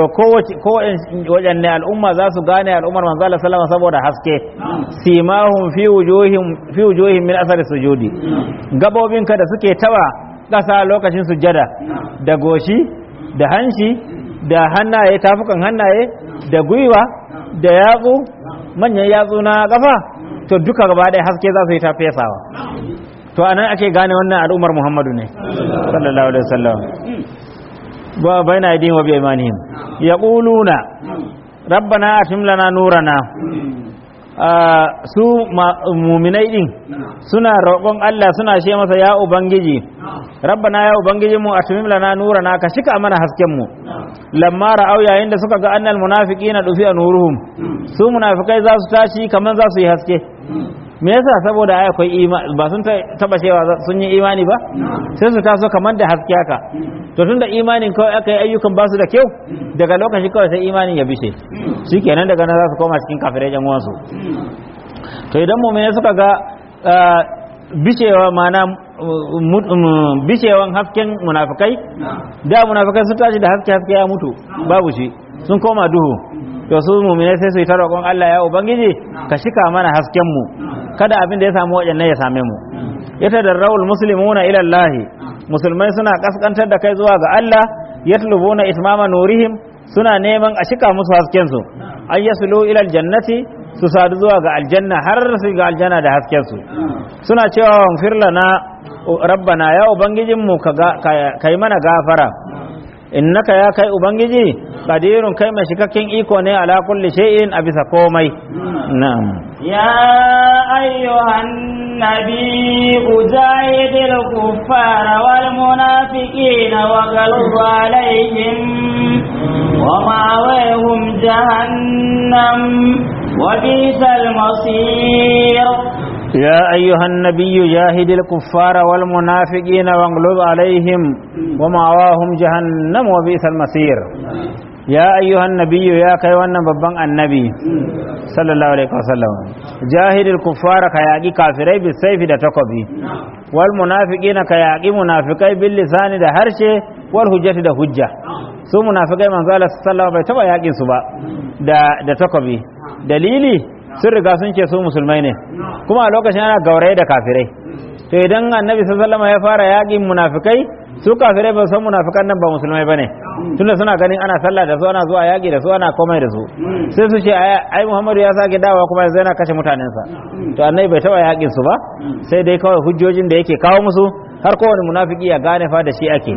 S2: kowace ne al'umma za su gane al'ummar manzo Allah sallallahu saboda haske simahum fi wujuhim fi wujuhim min asari sujudi gabobinka da suke tawa kasa lokacin sujjada da goshi da hanshi da hannaye tafukan hannaye da gwiwa da yatsu manyan yatsu na kafa to duka gaba ɗaya haske za su yi ta fesawa to a nan ake gane wannan al'ummar muhammadu ne sallallahu alaihi wasallam ba baina aidihim wa bi imanihim yaquluna rabbana atim lana nurana su muminai din suna roƙon Allah suna ce masa ya ubangiji rabbana ya ubangiji mu atimim lana nurana ka shika mana hasken mu lamma ra'au yayin da suka ga annal munafiqina dufi nuruhum su munafikai za su tashi kaman za su yi haske me yasa saboda ai akwai imani ba sun taba cewa sun yi imani ba sai su taso kamar da haske haka to tunda imanin kawai aka yi ayyukan ba su da kyau daga lokaci kawai sai imanin ya bishe shikenan daga nan za su koma cikin kafirai yan uwansu to idan mu'mini suka ga bishewa mana bishewan hasken munafikai da munafikai sun tashi da haske haske ya mutu babu shi sun koma duhu to su mu'minai sai su yi ta roƙon Allah ya ubangiji ka shika mana hasken mu kada abin da ya samu wajen ya same mu yata da rawul muslimuna ila Allah musulmai suna kaskantar da kai zuwa ga Allah yatlubuna itmama nurihim suna neman a shika musu hasken su ay yaslu ila aljannati su sadu zuwa ga aljanna har su ga aljanna da hasken su suna cewa wanfir lana rabbana ya ubangijinmu ka yi mana gafara innaka ya kai ubangiji qadirun kai mai shikakken iko ne ala kulli shay'in a bisa komai na'am
S1: ya ayyuhan nabi ujahidil kuffara wal munafiqina wa ghalib alaihim wa ma'awahum jahannam wa bisal masir
S2: يا أيها النبي جاهد الكفار والمنافقين واغلظ عليهم ومأواهم جهنم وبئس المصير يا أيها النبي يا كيوانا ببان النبي صلى الله عليه وسلم جاهد الكفار كياقي كافري بالسيف دا تقبي والمنافقين كياقي منافقي باللسان دا هرشي والهجة دا هجة su munafikai manzo Allah sallallahu alaihi wasallam bai taba yakin su ba da da takobi dalili sun riga sun ce su musulmai ne kuma a lokacin ana gauraye da kafirai to idan annabi sallallahu alaihi ya fara yakin munafikai su kafirai ba san munafikan nan ba musulmai bane tunda suna ganin ana sallah da su ana zuwa yaki da su ana komai da su sai su ce ai Muhammadu ya sake dawowa kuma yanzu yana kashe mutanensa to annabi bai taba yakin su ba sai dai kawai hujjojin da yake kawo musu har kowane munafiki ya gane fa da shi ake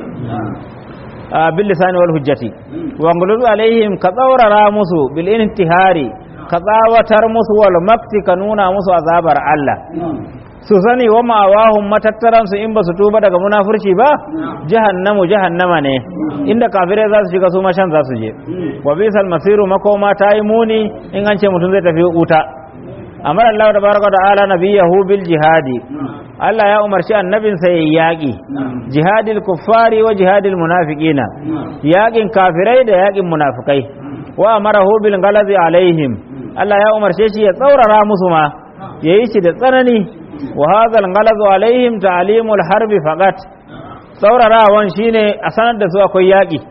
S2: bil lisani wal hujjati wa ngulu alaihim ka tsaurara musu bil intihari ka tsawatar musu wal makti ka nuna musu azabar Allah su sani wa ma'awahum matattaran su in ba su tuba daga munafurci ba jahannamu jahannama ne inda kafirai za su shiga su mashan za su je wa bisal masiru makoma ta yi muni in an ce mutum zai tafi wuta amar Allah da baraka da ala nabiyahu bil jihadi Allah ya umarci annabinsa ya yaƙi jihadil kuffari wa jihadil munafiqina yaƙin kafirai da yaƙin munafikai wa amarahu bil galazi alaihim Allah ya umarce shi ya tsaurara musu ma yayi shi da tsanani wa hadha al galazu alaihim ta'limul harbi faqat tsaurarawan shine a sanar da su akwai yaƙi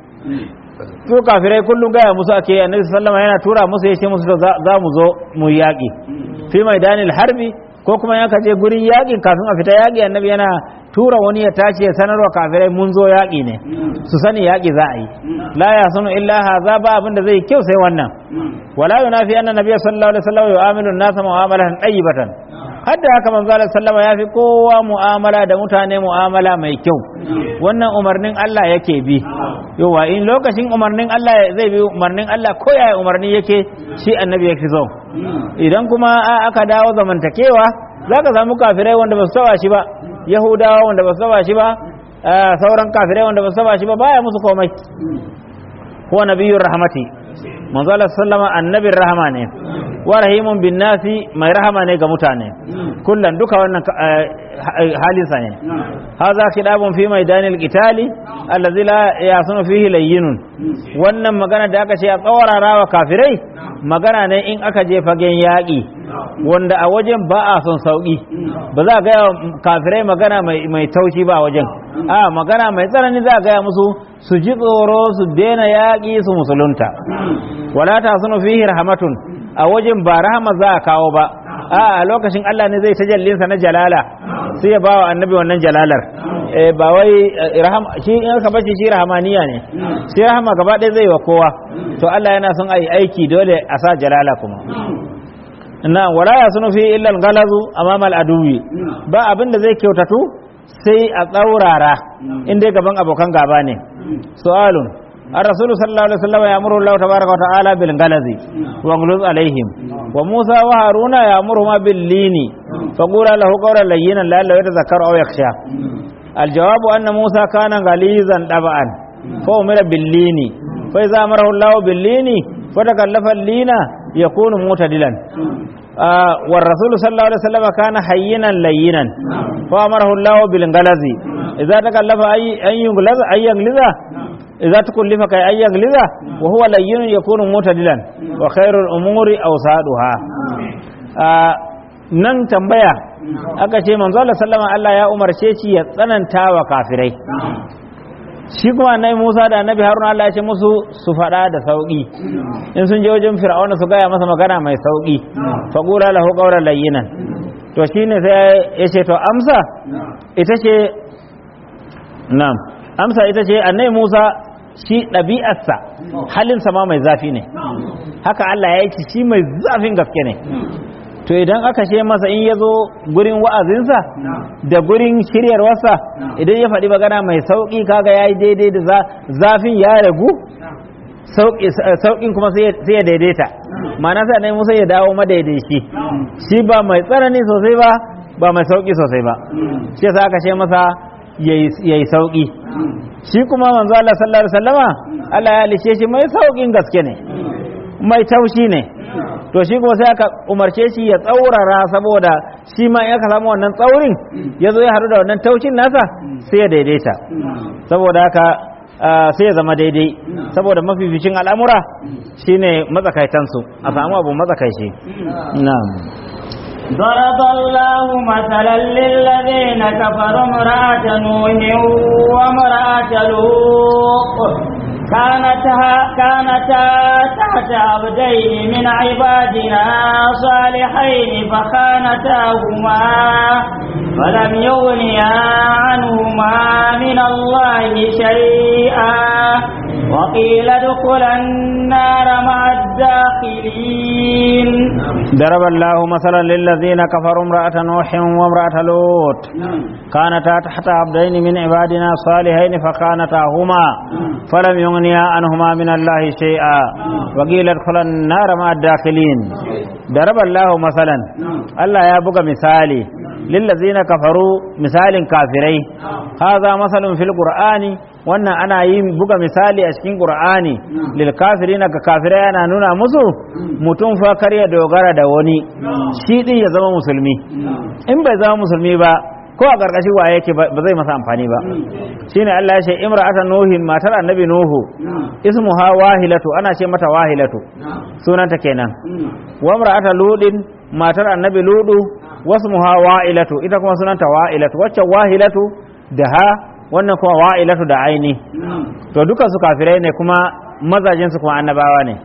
S2: su kafirai kullum gaya musu ake annabi sallama yana tura musu ya ce musu za mu zo mu yaƙi fi maidanil harbi ko kuma ya kaje gurin yaƙin kafin a fita yaƙi annabi yana tura wani ya tashi ya sanarwa kafirai mun zo yaƙi ne su sani yaƙi za a yi la ya sanu illa haza ba abin da zai kyau sai wannan wala yunafi anna nabiyyu sallallahu alaihi wasallam yu'amilu an-nasa mu'amalatan tayyibatan hadda haka manzo Allah sallama ya fi kowa mu'amala da mutane mu'amala mai kyau wannan umarnin Allah yake bi yawa in lokacin umarnin Allah zai bi umarnin Allah ko yaya umarni yake shi annabi yake zo idan kuma aka dawo zamantakewa zaka samu kafirai wanda ba su taba shi ba yahudawa wanda ba su taba shi ba sauran kafirai wanda ba su taba shi ba baya musu komai huwa nabiyyur rahmati manzo Allah sallama annabin rahama ne wa rahimun bin nasi mai rahama ne ga mutane kullan duka wannan halinsa ne haza khidabun fi maidanil qitali allazi la yasunu fihi layyinun wannan magana da aka ce a tsawarara wa kafirai magana ne in aka je fagen yaƙi wanda a wajen ba a son sauƙi ba za a gaya kafirai magana mai taushi ba a wajen a magana mai tsanani za a gaya musu su ji tsoro su daina yaƙi su musulunta wala ta sunu fihi rahmatun a wajen ba rahama za a kawo ba a lokacin Allah ne zai tajallinsa na jalala sai ya bawa annabi wannan jalalar ba wai rahama shi in aka bace shi rahamaniya ne sai rahama gaba ɗaya zai wa kowa to Allah yana son ayi aiki dole a sa jalala kuma na wala ya sunu fi illa galazu amama al-aduwi ba abin da zai kyautatu sai a tsaurara in dai gaban abokan gaba ne su'alun الرسول صلى الله عليه وسلم يأمر الله تبارك وتعالى بالغلظ واغلظ عليهم وموسى وهارون يأمرهما باللين فقولا له قولا لينا لعله يتذكر أو يخشى الجواب أن موسى كان غليظا طبعا فأمر باللين فإذا أمره الله باللين فتكلف اللين يكون معتدلا war rasul sallallahu alaihi wasallam kana hayyinan layyinan fa amarahu Allah bil galazi idza takallafa ay an yuglaza ay yagliza idza tukullifa kai ay yagliza wa huwa layyinun yakunu mutadilan wa khairul umuri awsaduha nan tambaya aka ce manzo Allah sallama Allah ya umarce shi ya tsananta wa kafirai shi kuma annabi Musa da annabi Haruna Allah ya ce musu su faɗa da sauƙi in sun je wajen Fir'auna su gaya masa magana mai sauƙi fa qula lahu qawlan layyinan to shine sai ya ce to amsa ita ce na'am amsa ita ce annabi Musa shi ɗabi'arsa halinsa ma mai zafi ne haka Allah ya yi shi mai zafin gaske ne to idan aka ce masa in ya zo gurin wa'azinsa da gurin shiryarwarsa idan ya faɗi magana mai sauƙi kaga ya yi daidai da zafin ya ragu sauƙin kuma sai ya daidaita ma'ana sai annabi Musa ya dawo madaidaici shi ba mai tsanani sosai ba ba mai sauƙi sosai ba shi yasa aka ce masa yayi sauƙi shi kuma manzo Allah sallallahu alaihi wasallama Allah ya halice shi mai sauƙin gaske ne mai taushi ne to shi kuma sai aka umarce shi ya tsaurara saboda shi ma in aka samu wannan tsaurin ya zo ya haɗu da wannan taushin nasa sai ya daidaita saboda haka sai ya zama daidai saboda mafificin al'amura shine matsakaitansu a samu abu matsakaici na'am
S1: ضرب الله مثلا للذين كفروا امرأة نوح وامرأة لوط كانتا كانتا تحت عبدين من عبادنا صالحين فخانتاهما فلم يغنيا عنهما من الله شيئا وقيل ادخلا النار مع الداخلين
S2: ضرب الله مثلا للذين كفروا امرأة نوح وامرأة لوط كانتا تحت عبدين من عبادنا صالحين فخانتاهما فلم يغنيا عنهما من الله شيئا وقيل ادخلا النار مع الداخلين ضرب الله مثلا الله يا بقى مثالي للذين كفروا مثال كافري هذا مثل في القرآن wannan ana yin buga misali a cikin qur'ani lil kafirina ga kafirai ana nuna musu mutum fa kar ya dogara da wani shi din ya zama musulmi in bai zama musulmi ba ko a karkashin waye yake ba zai masa amfani ba shine Allah ya ce imra'atan nuhin matar annabi nuhu ismuha wahilatu ana ce mata wahilatu sunanta kenan wa imra'atan ludin matar annabi ludu wasmuha wa'ilatu ita kuma sunanta wa'ilatu wacce wahilatu da ha wannan kuma wa'ilatu da aini to duka su kafirai ne kuma mazajin su kuma annabawa ne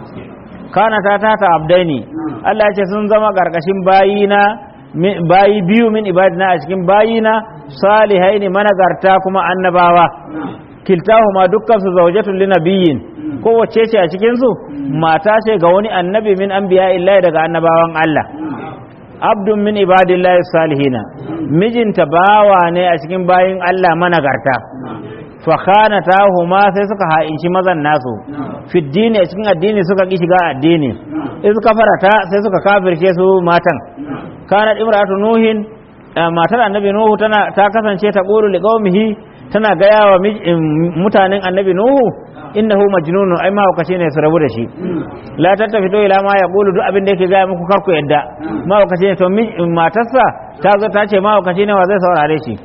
S2: kana ta tata abdaini Allah ya ce sun zama karkashin bayina bayi biyu min ibadina a cikin bayina salihai ne managarta kuma annabawa kiltahuma dukkan su zawjatul linabiyyin kowace ce a cikin su mata ce ga wani annabi min anbiya illahi daga annabawan Allah abdun min ibadillahi salihina mijinta bawa ne a cikin bayin Allah managarta fa huma sai suka ha'inci mazan nasu fiddini a cikin addini suka ki shiga addini in suka farata sai suka kafirce su matan kanat imratu nuhin matar annabi nuhu tana ta kasance ta qulu liqaumihi tana gaya wa mutanen annabi nuhu innahu majnunun ai mahaukaci ne su rabu da shi la tattafitu ila ma yaqulu duk abin da yake gaya muku karku yadda mahaukaci ne to matarsa ta zo ta ce mahaukaci ne wa zai saurare shi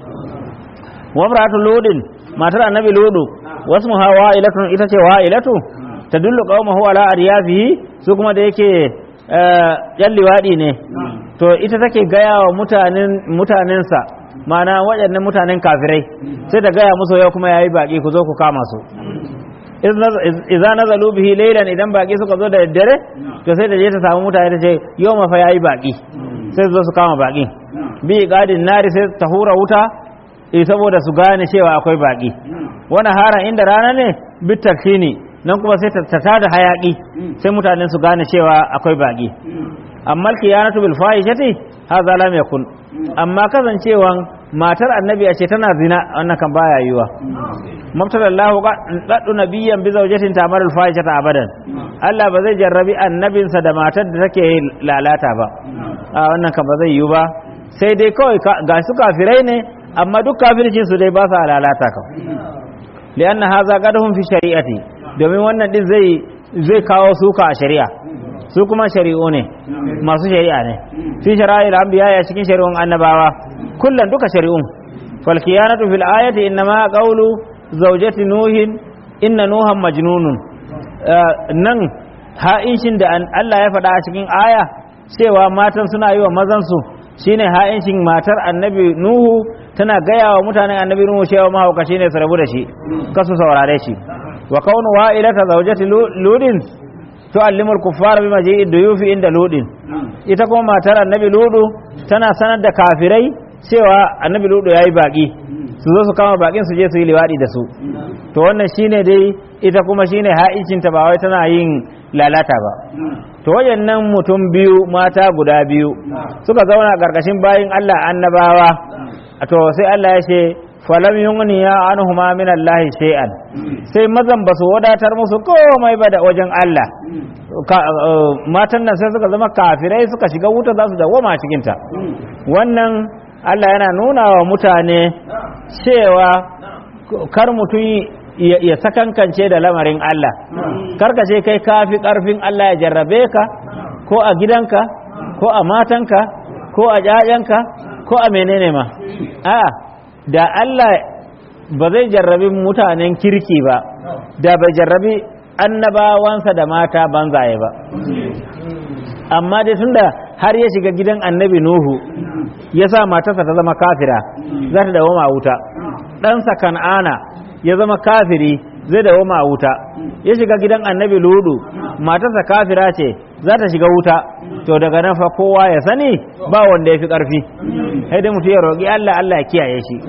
S2: wa imratu ludin matar annabi ludu wasu wa'ilatun ita ce wa'ilatu tadullu qaumahu ala aryafihi su kuma da yake yan liwaɗi ne to ita take gaya wa mutanen mutanensa mana waɗannan mutanen kafirai sai ta gaya musu yau kuma yayi baki ku zo ku kama su idza nazalu bihi laylan idan baki suka zo da daddare to sai ta je ta samu mutane ta ce yau ma fa yayi baki sai su zo su kama baki bi gadin nari sai ta hura wuta eh saboda su gane cewa akwai baki wani haran inda rana ne bitakini nan kuma sai ta tada hayaki sai mutane su gane cewa akwai baki amma kiyanatu bil fahishati hadha lam yakun amma kasancewan matar annabi a ce tana zina wannan kan baya yiwa mabtalallahu qaddu nabiyyan bi zawjatin tamar al fahishata abadan Allah ba zai jarrabi annabinsa da matar da take lalata ba a wannan kan ba zai yiwu ba sai dai kawai ga su kafirai ne amma duk kafircin su dai ba sa lalata kan lianna hadha qadhum fi shari'ati domin wannan din zai zai kawo suka a shari'a su kuma shari'u ne masu shari'a ne fi shara'il anbiya ya cikin shari'un annabawa kullan duka shari'un fal khiyanatu fil ayati innama qawlu zawjati nuhin inna nuhan majnunun nan ha'inshin da Allah ya faɗa a cikin aya cewa matan suna yi wa mazansu shine ha'inshin matar annabi nuhu tana gaya wa mutanen annabi nuhu cewa mahaukaci ne su rabu da shi kasu saurare shi wa kaunu wa'ilata zawjati ludin tu'allimul kuffara bima ji'i duyufi inda ludin ita kuma matar annabi ludu tana sanar da kafirai cewa annabi ludu yayi baki su zo su kama bakin su je su yi liwadi da su to wannan shine dai ita kuma shine ha'incin ta ba wai tana yin lalata ba to wayannan mutum biyu mata guda biyu suka zauna karkashin bayin Allah annabawa to sai Allah ya ce falam yughniya anhuma min Allah shay'an sai mazan basu wadatar musu komai ba da wajen Allah matan nan sai suka zama kafirai suka shiga wuta za su dawoma cikin ta wannan Allah yana nuna wa mutane cewa kar mutum ya sakankance da lamarin Allah karka ce kai kafi karfin Allah ya jarrabe ka ko a gidanka ko a matanka ko a ƴaƴanka ko a menene ma a'a da Allah ba zai jarrabi mutanen kirki ba da bai jarrabi annabawansa da mata banzaye ba amma dai tunda har ya shiga gidan annabi nuhu ya sa matarsa ta zama kafira za ta dawo wuta ɗansa kan'ana ya zama kafiri zai dawo wuta ya shiga gidan annabi ludu matarsa kafira ce za ta shiga wuta to daga nan fa kowa ya sani ba wanda ya fi ƙarfi sai dai mutum ya roƙi Allah Allah ya kiyaye shi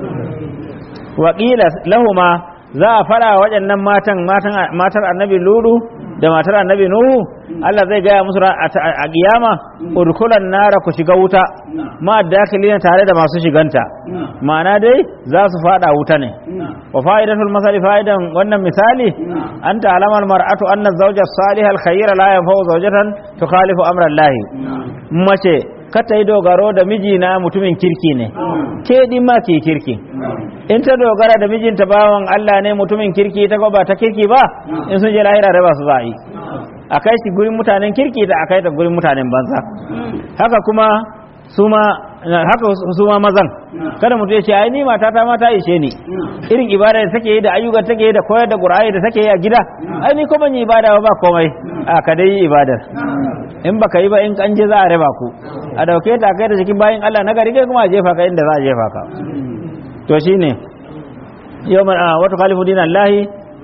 S2: waƙila lahuma za a fara waɗannan matan matar annabi ludu da matar annabi nuhu Allah zai gaya musu a kiyama udkhulan nara ku shiga wuta ma dakilina tare da masu shiganta ma'ana dai za su fada wuta ne wa fa'idatul masali fa'idan wannan misali an ta'lama mar'atu anna zawja salihal khayra la yanfa'u zawjatan tukhalifu amra Allah mace ka ta yi dogaro da mijina mutumin kirki ne ke din ma ke kirki in ta dogara da mijinta bawan Allah ne mutumin kirki ta ba ta kirki ba in sun je lahira raba su za a yi a kai shi gurin mutanen kirki da a kai ta gurin mutanen banza haka kuma su ma haka su ma mazan kada mutum ya ce ai ni mata ta ma ta ishe ni irin ibada da take yi da ayyukan take yi da koyar da qur'ani da take yi a gida ai ni ko ban yi ibada ba komai a ka dai yi ibadar in baka yi ba in kan je za a raba ku a dauke ta kai da cikin bayin Allah na gari kai kuma a jefa ka inda za a jefa ka to shine yawman wata khalifu dinallahi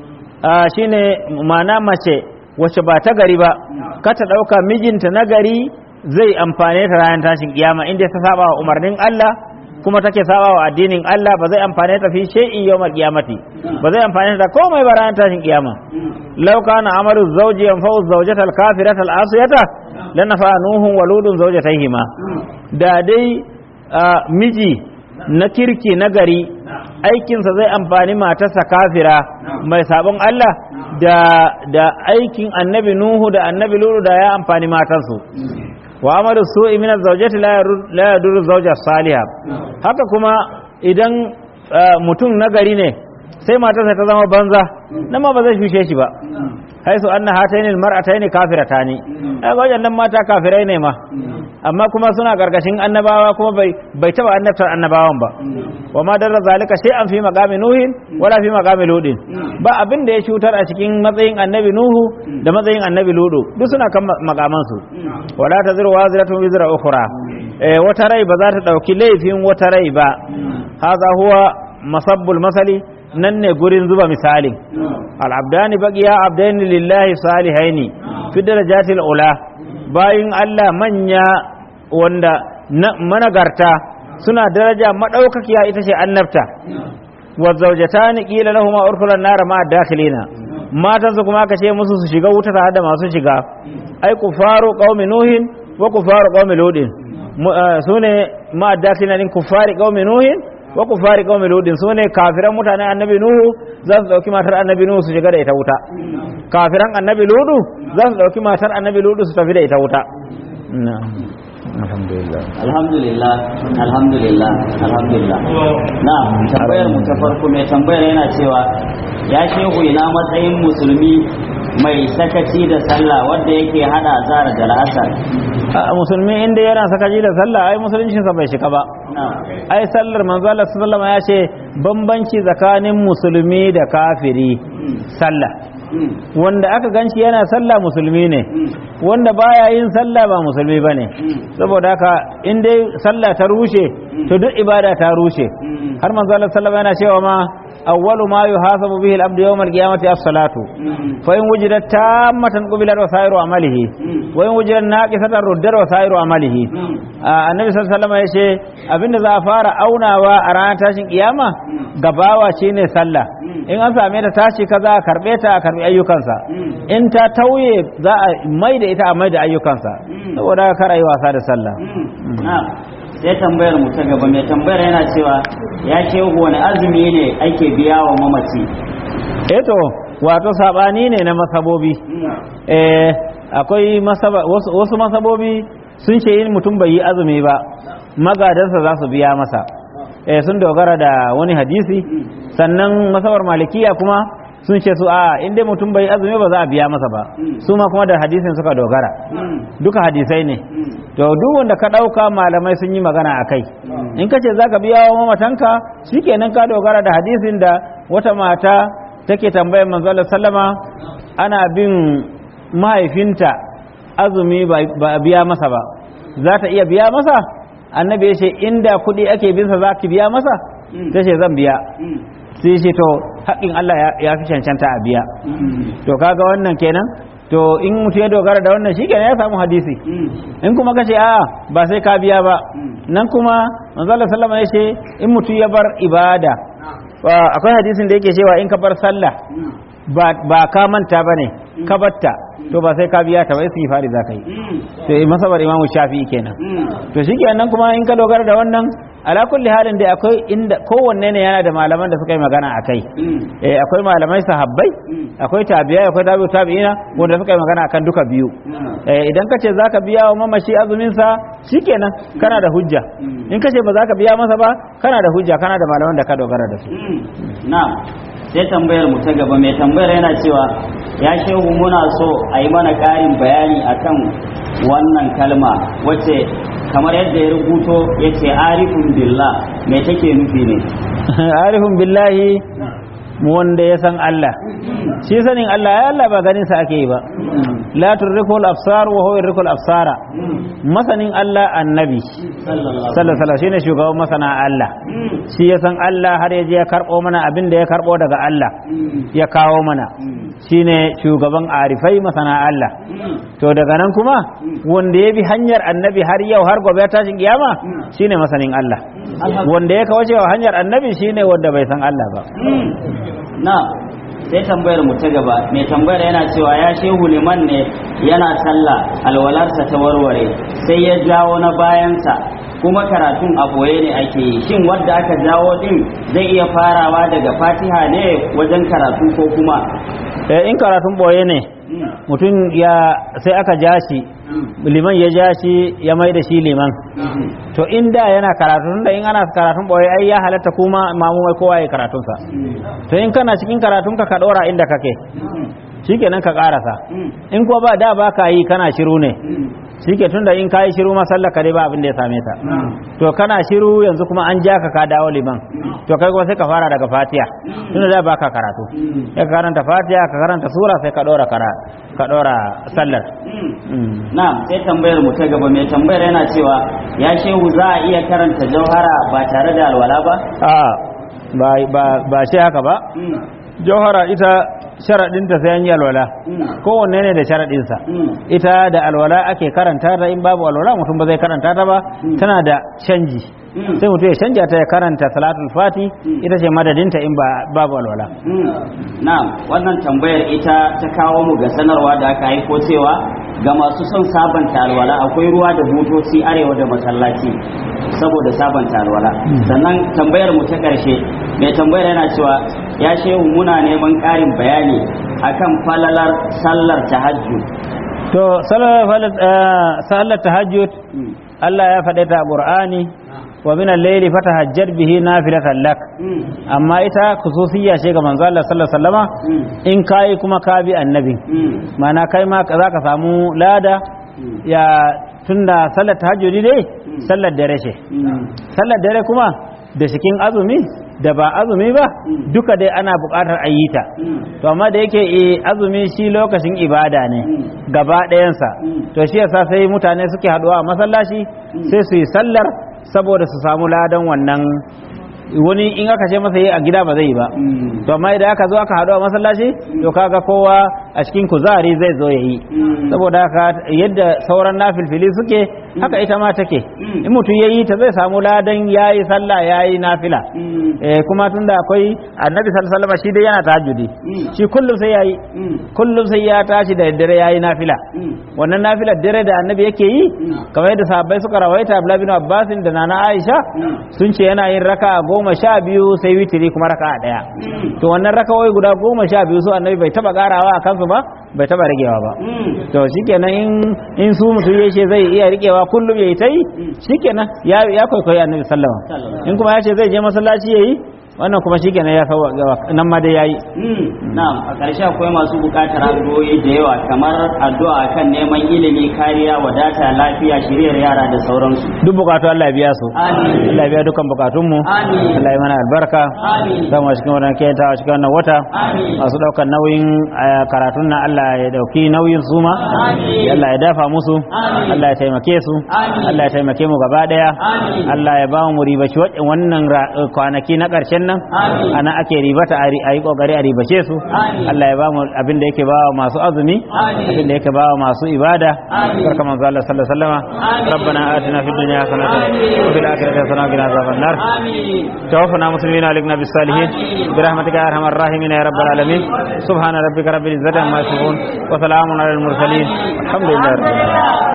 S2: shine ma'ana mace wacce ba ta gari ba ka ta dauka mijinta na gari zai amfane ta ranar tashin kiyama inda ta saba wa umarnin Allah kuma take saba wa addinin Allah ba zai amfane ta fi shay'in yawmal qiyamati ba zai amfane ta komai ba ranar tashin kiyama law kana amalu zawji yanfa'u zawjata al-kafirata al-asiyata lanafa nuhun waludun zawjatayhima da dai miji na kirki na gari aikinsa zai amfani matarsa kafira mai sabon Allah da da aikin annabi Nuhu da annabi Lulu da ya amfani matarsu wa amalu su'i min az-zawjati la yadurru zawja salihah haka kuma idan mutum nagari ne sai matarsa ta zama banza nan ma ba zai shushe shi ba haisu anna hataini almar'ataini kafiratani ai wajen mata kafirai ne ma amma kuma suna gargashin annabawa kuma bai bai taba annabtar annabawan ba wa ma darra zalika shay'an fi maqami nuhin wala fi maqami ludin ba abin da ya shutar a cikin matsayin annabi nuhu da matsayin annabi ludu duk suna kan makaman su wala taziru waziratun wizra ukhra eh wata rai ba za ta dauki laifin wata rai ba hadha huwa masabbul masali nan ne gurin zuba misalin al'abdani baqiya abdaini lillahi salihaini fi darajatil ula bayin Allah manya wanda managarta suna daraja madaukakiya ita ce annabta wa zawjatani qila lahumu urkulan nar ma dakhilina matan su kuma aka ce musu su shiga wuta tare da masu shiga ai kufaru qaumi nuhin wa kufaru qaumi ludin sune ma dakhilina din kufari qaumi nuhin wa kufari qaumi ludin sune kafiran mutanen annabi nuhu za su dauki matar annabi nuhu su shiga da ita wuta kafiran annabi ludu za su dauki matar annabi ludu su tafi da ita wuta alhamdulillah
S1: alhamdulillah alhamdulillah alhamdulillah na tambayar mu ta farko mai tambayar yana cewa ya shehu ina matsayin musulmi mai sakaci da sallah wanda yake hada azhar da la'asar
S2: a musulmi inda yana sakaci da sallah ai musuluncinsa bai shiga ba
S1: na'am
S2: ai sallar manzo Allah sallallahu alaihi wasallam ya ce bambanci tsakanin musulmi da kafiri sallah
S1: Mm.
S2: wanda aka ganci yana sallah musulmi ne
S1: Mm.
S2: wanda baya yin sallah ba musulmi bane
S1: Mm.
S2: saboda haka in dai sallah ta rushe to duk ibada ta rushe
S1: Mm.
S2: har manzo Allah sallallahu alaihi wasallam yana cewa ma awwalu ma yuhasabu bihi al-abdu yawm al-qiyamati as-salatu
S1: Mm.
S2: fa in wujidat tammatan qubilat wa sa'iru amalihi
S1: Mm.
S2: wa in wujidat naqisatan ruddat wa sa'iru amalihi
S1: Mm.
S2: a annabi sallallahu alaihi wasallam yace abinda za a fara aunawa a ranar tashin kiyama
S1: Mm.
S2: gabawa shine sallah
S1: Mm.
S2: in an same ta tashi kaza a karbe ta a karbi ayyukansa
S1: Mm.
S2: in ta tauye za a mai da ita a mai da ayyukansa
S1: Mm.
S2: saboda haka kar a yi wasa da sallah
S1: Mm. na'am sai tambayar mu ta gaba mai tambayar yana cewa ya shehu wani azumi ne ake biya wa mamaci
S2: eh to wato sabani ne na masabobi eh akwai masaba wasu, wasu masabobi sun ce yin mutum bai yi azumi ba magadansa za su biya masa eh sun dogara da wani hadisi sannan masabar malikiya kuma sun ce su a inda mutum bai yi azumi ba za a biya masa ba su ma kuma da hadisin suka dogara
S1: Mm.
S2: duka hadisai ne
S1: Mm.
S2: to duk wanda ka ɗauka malamai sun yi magana a kai in ka ce za ka biya wa mamatanka shikenan ka dogara da hadisin da wata mata take tambayar manzo Allah sallama ana bin mahaifinta azumi ba ba a biya masa ba za ta iya biya masa annabi ya ce inda kuɗi ake binsa za ki biya masa
S1: Mm.
S2: ta ce zan biya
S1: Mm.
S2: sai ce to haƙƙin Allah ya- ya fi cancanta a biya
S1: Mm.
S2: to kaga wannan kenan to in mutum ya dogara da wannan shikenan ya samu hadisi
S1: Mm.
S2: in kuma ka ce a'a ba sai ka biya ba
S1: Mm.
S2: nan kuma manzala sallama ya ce in mutum ya bar ibada wa- akwai hadisin da yake cewa in ka bar sallah
S1: Mm.
S2: ba ba ka manta ba ne ka batta to ba sai ka biya ta ba istighfari za ka yi
S1: Mm.
S2: to masabar imamu shafi'i kenan
S1: Mm.
S2: to shikenan kuma in ka dogara da wannan ala kulli halin dai akwai inda kowanne ne yana da malaman da suka yi magana a kai
S1: Mm.
S2: eh akwai malamai sahabbai
S1: Mm.
S2: akwai tabi'ai akwai tabi'u tabi'ina wanda suka yi magana akan duka biyu
S1: Mm.
S2: Eh, idan ka ce za ka biya wa mamashi azuminsa shikenan kana da hujja
S1: Mm.
S2: in ka ce ba za ka biya masa ba kana da hujja kana da malaman da ka dogara da su
S1: Mm. na'am sai tambayar mu ta gaba mai tambayar yana cewa ya shehu muna so a yi mana ƙarin bayani akan wannan kalma wacce kamar yadda ya rubuto ya ce arifun billah me take nufi ne
S2: arifin billahi wanda ya san Allah shi sanin Allah ya Allah ba ganin sa ake yi ba la turrikul absar wa huwa yurrikul absara masanin Allah annabi
S1: sallallahu
S2: sallallahu alaihi wasallam shine shugaban masana Allah
S1: Mm.
S2: shi ya san Allah har ya je ya karbo mana abin da ya karbo daga Allah
S1: Mm.
S2: ya kawo mana
S1: Mm.
S2: shine shugaban arifai masana Allah
S1: Mm.
S2: to daga nan kuma wanda ya bi hanyar annabi har yau har gobe ya tashin kiyama shine masanin Allah wanda ya kawo cewa hanyar annabi shine wanda bai san Allah ba
S1: Mm. na sai tambayar mu ta gaba mai tambayar yana cewa ya shehu liman ne yana sallah alwalarsa ta warware sai ya jawo na bayansa kuma karatun a boye ne ake yi shin wadda aka jawo din zai iya farawa daga fatiha ne wajen karatu ko kuma
S2: Eh, in karatun boye ne
S1: Mm.
S2: mutum ya sai aka ja shi
S1: Mm.
S2: liman ya ja shi ya mai da shi liman
S1: Mm.
S2: to in da yana karatun da in ana karatun boye ai ya halatta kuma mamu mai kowa ya karatunsa
S1: Mm.
S2: to in kana cikin karatunka ka dora inda kake
S1: Mm.
S2: shikenan ka karasa
S1: Mm.
S2: in ko ba da ba ka yi kana shiru ne
S1: Mm.
S2: shike tunda in kayi shiru ma sallar ka dai ba abin da ya same ta
S1: Mm.
S2: to kana shiru yanzu kuma an ja ka ka dawo liman to kai kuma sai ka fara daga fatiha tunda da baka karatu
S1: Mm.
S2: ya karanta fatiha ka karanta sura sai ka dora kara ka dora sallar
S1: Mm.
S2: Mm.
S1: Na'am sai tambayar mu ta gaba mai tambayar yana cewa ya shehu za a iya karanta jauhara ba tare da alwala ba?
S2: a ba ba ba shi haka ba
S1: Mm.
S2: jauhara ita sharadinta sai an yi alwala
S1: Mm.
S2: kowanne ne da sharadinsa
S1: Mm.
S2: ita da alwala ake karanta ta in babu alwala mutum ba zai karanta ta ba tana da canji
S1: Mm.
S2: sai mutum ya canja ta ya karanta salatul fati ita ce madadinta in ba babu alwala
S1: Mm. Na'am wannan tambayar ita ta kawo mu ga sanarwa da aka haifo cewa ga masu son sabanta alwala akwai ruwa da butoci arewa da masallaci saboda sabanta alwala sannan tambayar mu ta karshe mai tambayar yana cewa ya shehu muna neman ƙarin bayani akan falalar sallar tahajjud
S2: to salar sallar tahajjud Allah ya faɗe ta a Qur'ani wa min al-layli fatahajjad bihi nafilatan lak
S1: Mm.
S2: amma ita khususiyya ce ga manzo Allah sallallahu alaihi wasallama
S1: Mm.
S2: in kai kuma ka bi annabi
S1: Mm.
S2: mana kai ma za ka samu lada
S1: Mm.
S2: ya tunda sallar tahajjudi dai sallar dare ce
S1: Mm.
S2: sallar dare kuma da cikin azumi da ba azumi ba
S1: Mm.
S2: duka dai ana buƙatar a yi ta
S1: Mm.
S2: to amma da yake eh, azumi shi lokacin ibada ne
S1: Mm.
S2: gaba ɗayansa
S1: Mm.
S2: to shi yasa sai mutane suke haɗuwa a masallaci sai su yi sallar saboda su samu ladan wannan wani in aka ce masa yi a gida ba zai yi ba
S1: Mm.
S2: to amma idan aka zo aka haɗu a masallaci to kaga kowa a cikin kuzari zai zo ya yi
S1: Mm.
S2: saboda haka yadda sauran nafilfili suke haka ita ma take
S1: Mm.
S2: in mutum ya yi ta zai samu ladan ya yi sallah ya yi nafila
S1: Mm.
S2: eh, kuma tunda akwai annabi sallallahu alaihi wasallam shi dai yana tahajjudi
S1: Mm.
S2: shi kullum sai ya yi
S1: Mm.
S2: kullum sai ya tashi da daddare ya yi nafila
S1: Mm.
S2: wannan nafilar dare da annabi yake yi
S1: Mm.
S2: kamar yadda sahabbai suka rawaita Abdullah bin Abbas da Nana Aisha
S1: Mm.
S2: sun ce yana yin raka goma sha biyu sai witiri kuma raka daya
S1: Mm.
S2: to wannan rakawai guda goma sha biyu su annabi bai taba karawa a kansu ba bai taba ragewa ba
S1: Mm.
S2: to shikenan in in su mutum ya ce zai iya rikewa kullum yayi ta yi shikenan ya ya kwaikwayi annabi sallama
S1: Sallallahu.
S2: in kuma ya ce zai je masallaci yayi wannan kuma shikenan ya sauwa nan ma dai yayi
S1: Mm. Na'am, a ƙarshe akwai masu buƙatar addu'o'i da yawa kamar addu'a kan neman ilimi, kariya, wadata, lafiya, shiriyar yara da sauransu.
S2: duk bukatu Allah ya biya su
S1: Amin.
S2: Allah ya biya dukkan bukatunmu
S1: Amin.
S2: Allah ya mana albarka
S1: Amin.
S2: zama cikin wannan kenta a cikin wannan wata
S1: Amin.
S2: masu daukan nauyin eh, karatun nan Allah ya dauki nauyin su ma
S1: Amin.
S2: Allah ya dafa musu
S1: Amin.
S2: Allah ya taimake su
S1: Amin.
S2: Allah ya taimake mu gaba daya
S1: Amin.
S2: Allah ya ba mu ribaci wa- wannan ra- eh, kwanaki na karshen nan
S1: Amin.
S2: ana ake ribata a ri- a yi kokari a ribace su
S1: Amin.
S2: Allah ya ba mu abin da yake ba wa masu azumi
S1: Amin.
S2: abin da yake ba wa masu ibada
S1: Amin.
S2: barka manzo Allah sallallahu alaihi wasallam
S1: Amin.
S2: ربنا آتنا في الدنيا حسنة
S1: آمين.
S2: وفي الآخرة حسنة وقنا عذاب النار
S1: Amin.
S2: توفنا مسلمين علينا بالصالحين
S1: آمين.
S2: برحمتك يا ارحم الراحمين يا رب العالمين سبحان ربك رب العزة عما يصفون وسلام على المرسلين الحمد لله رب العالمين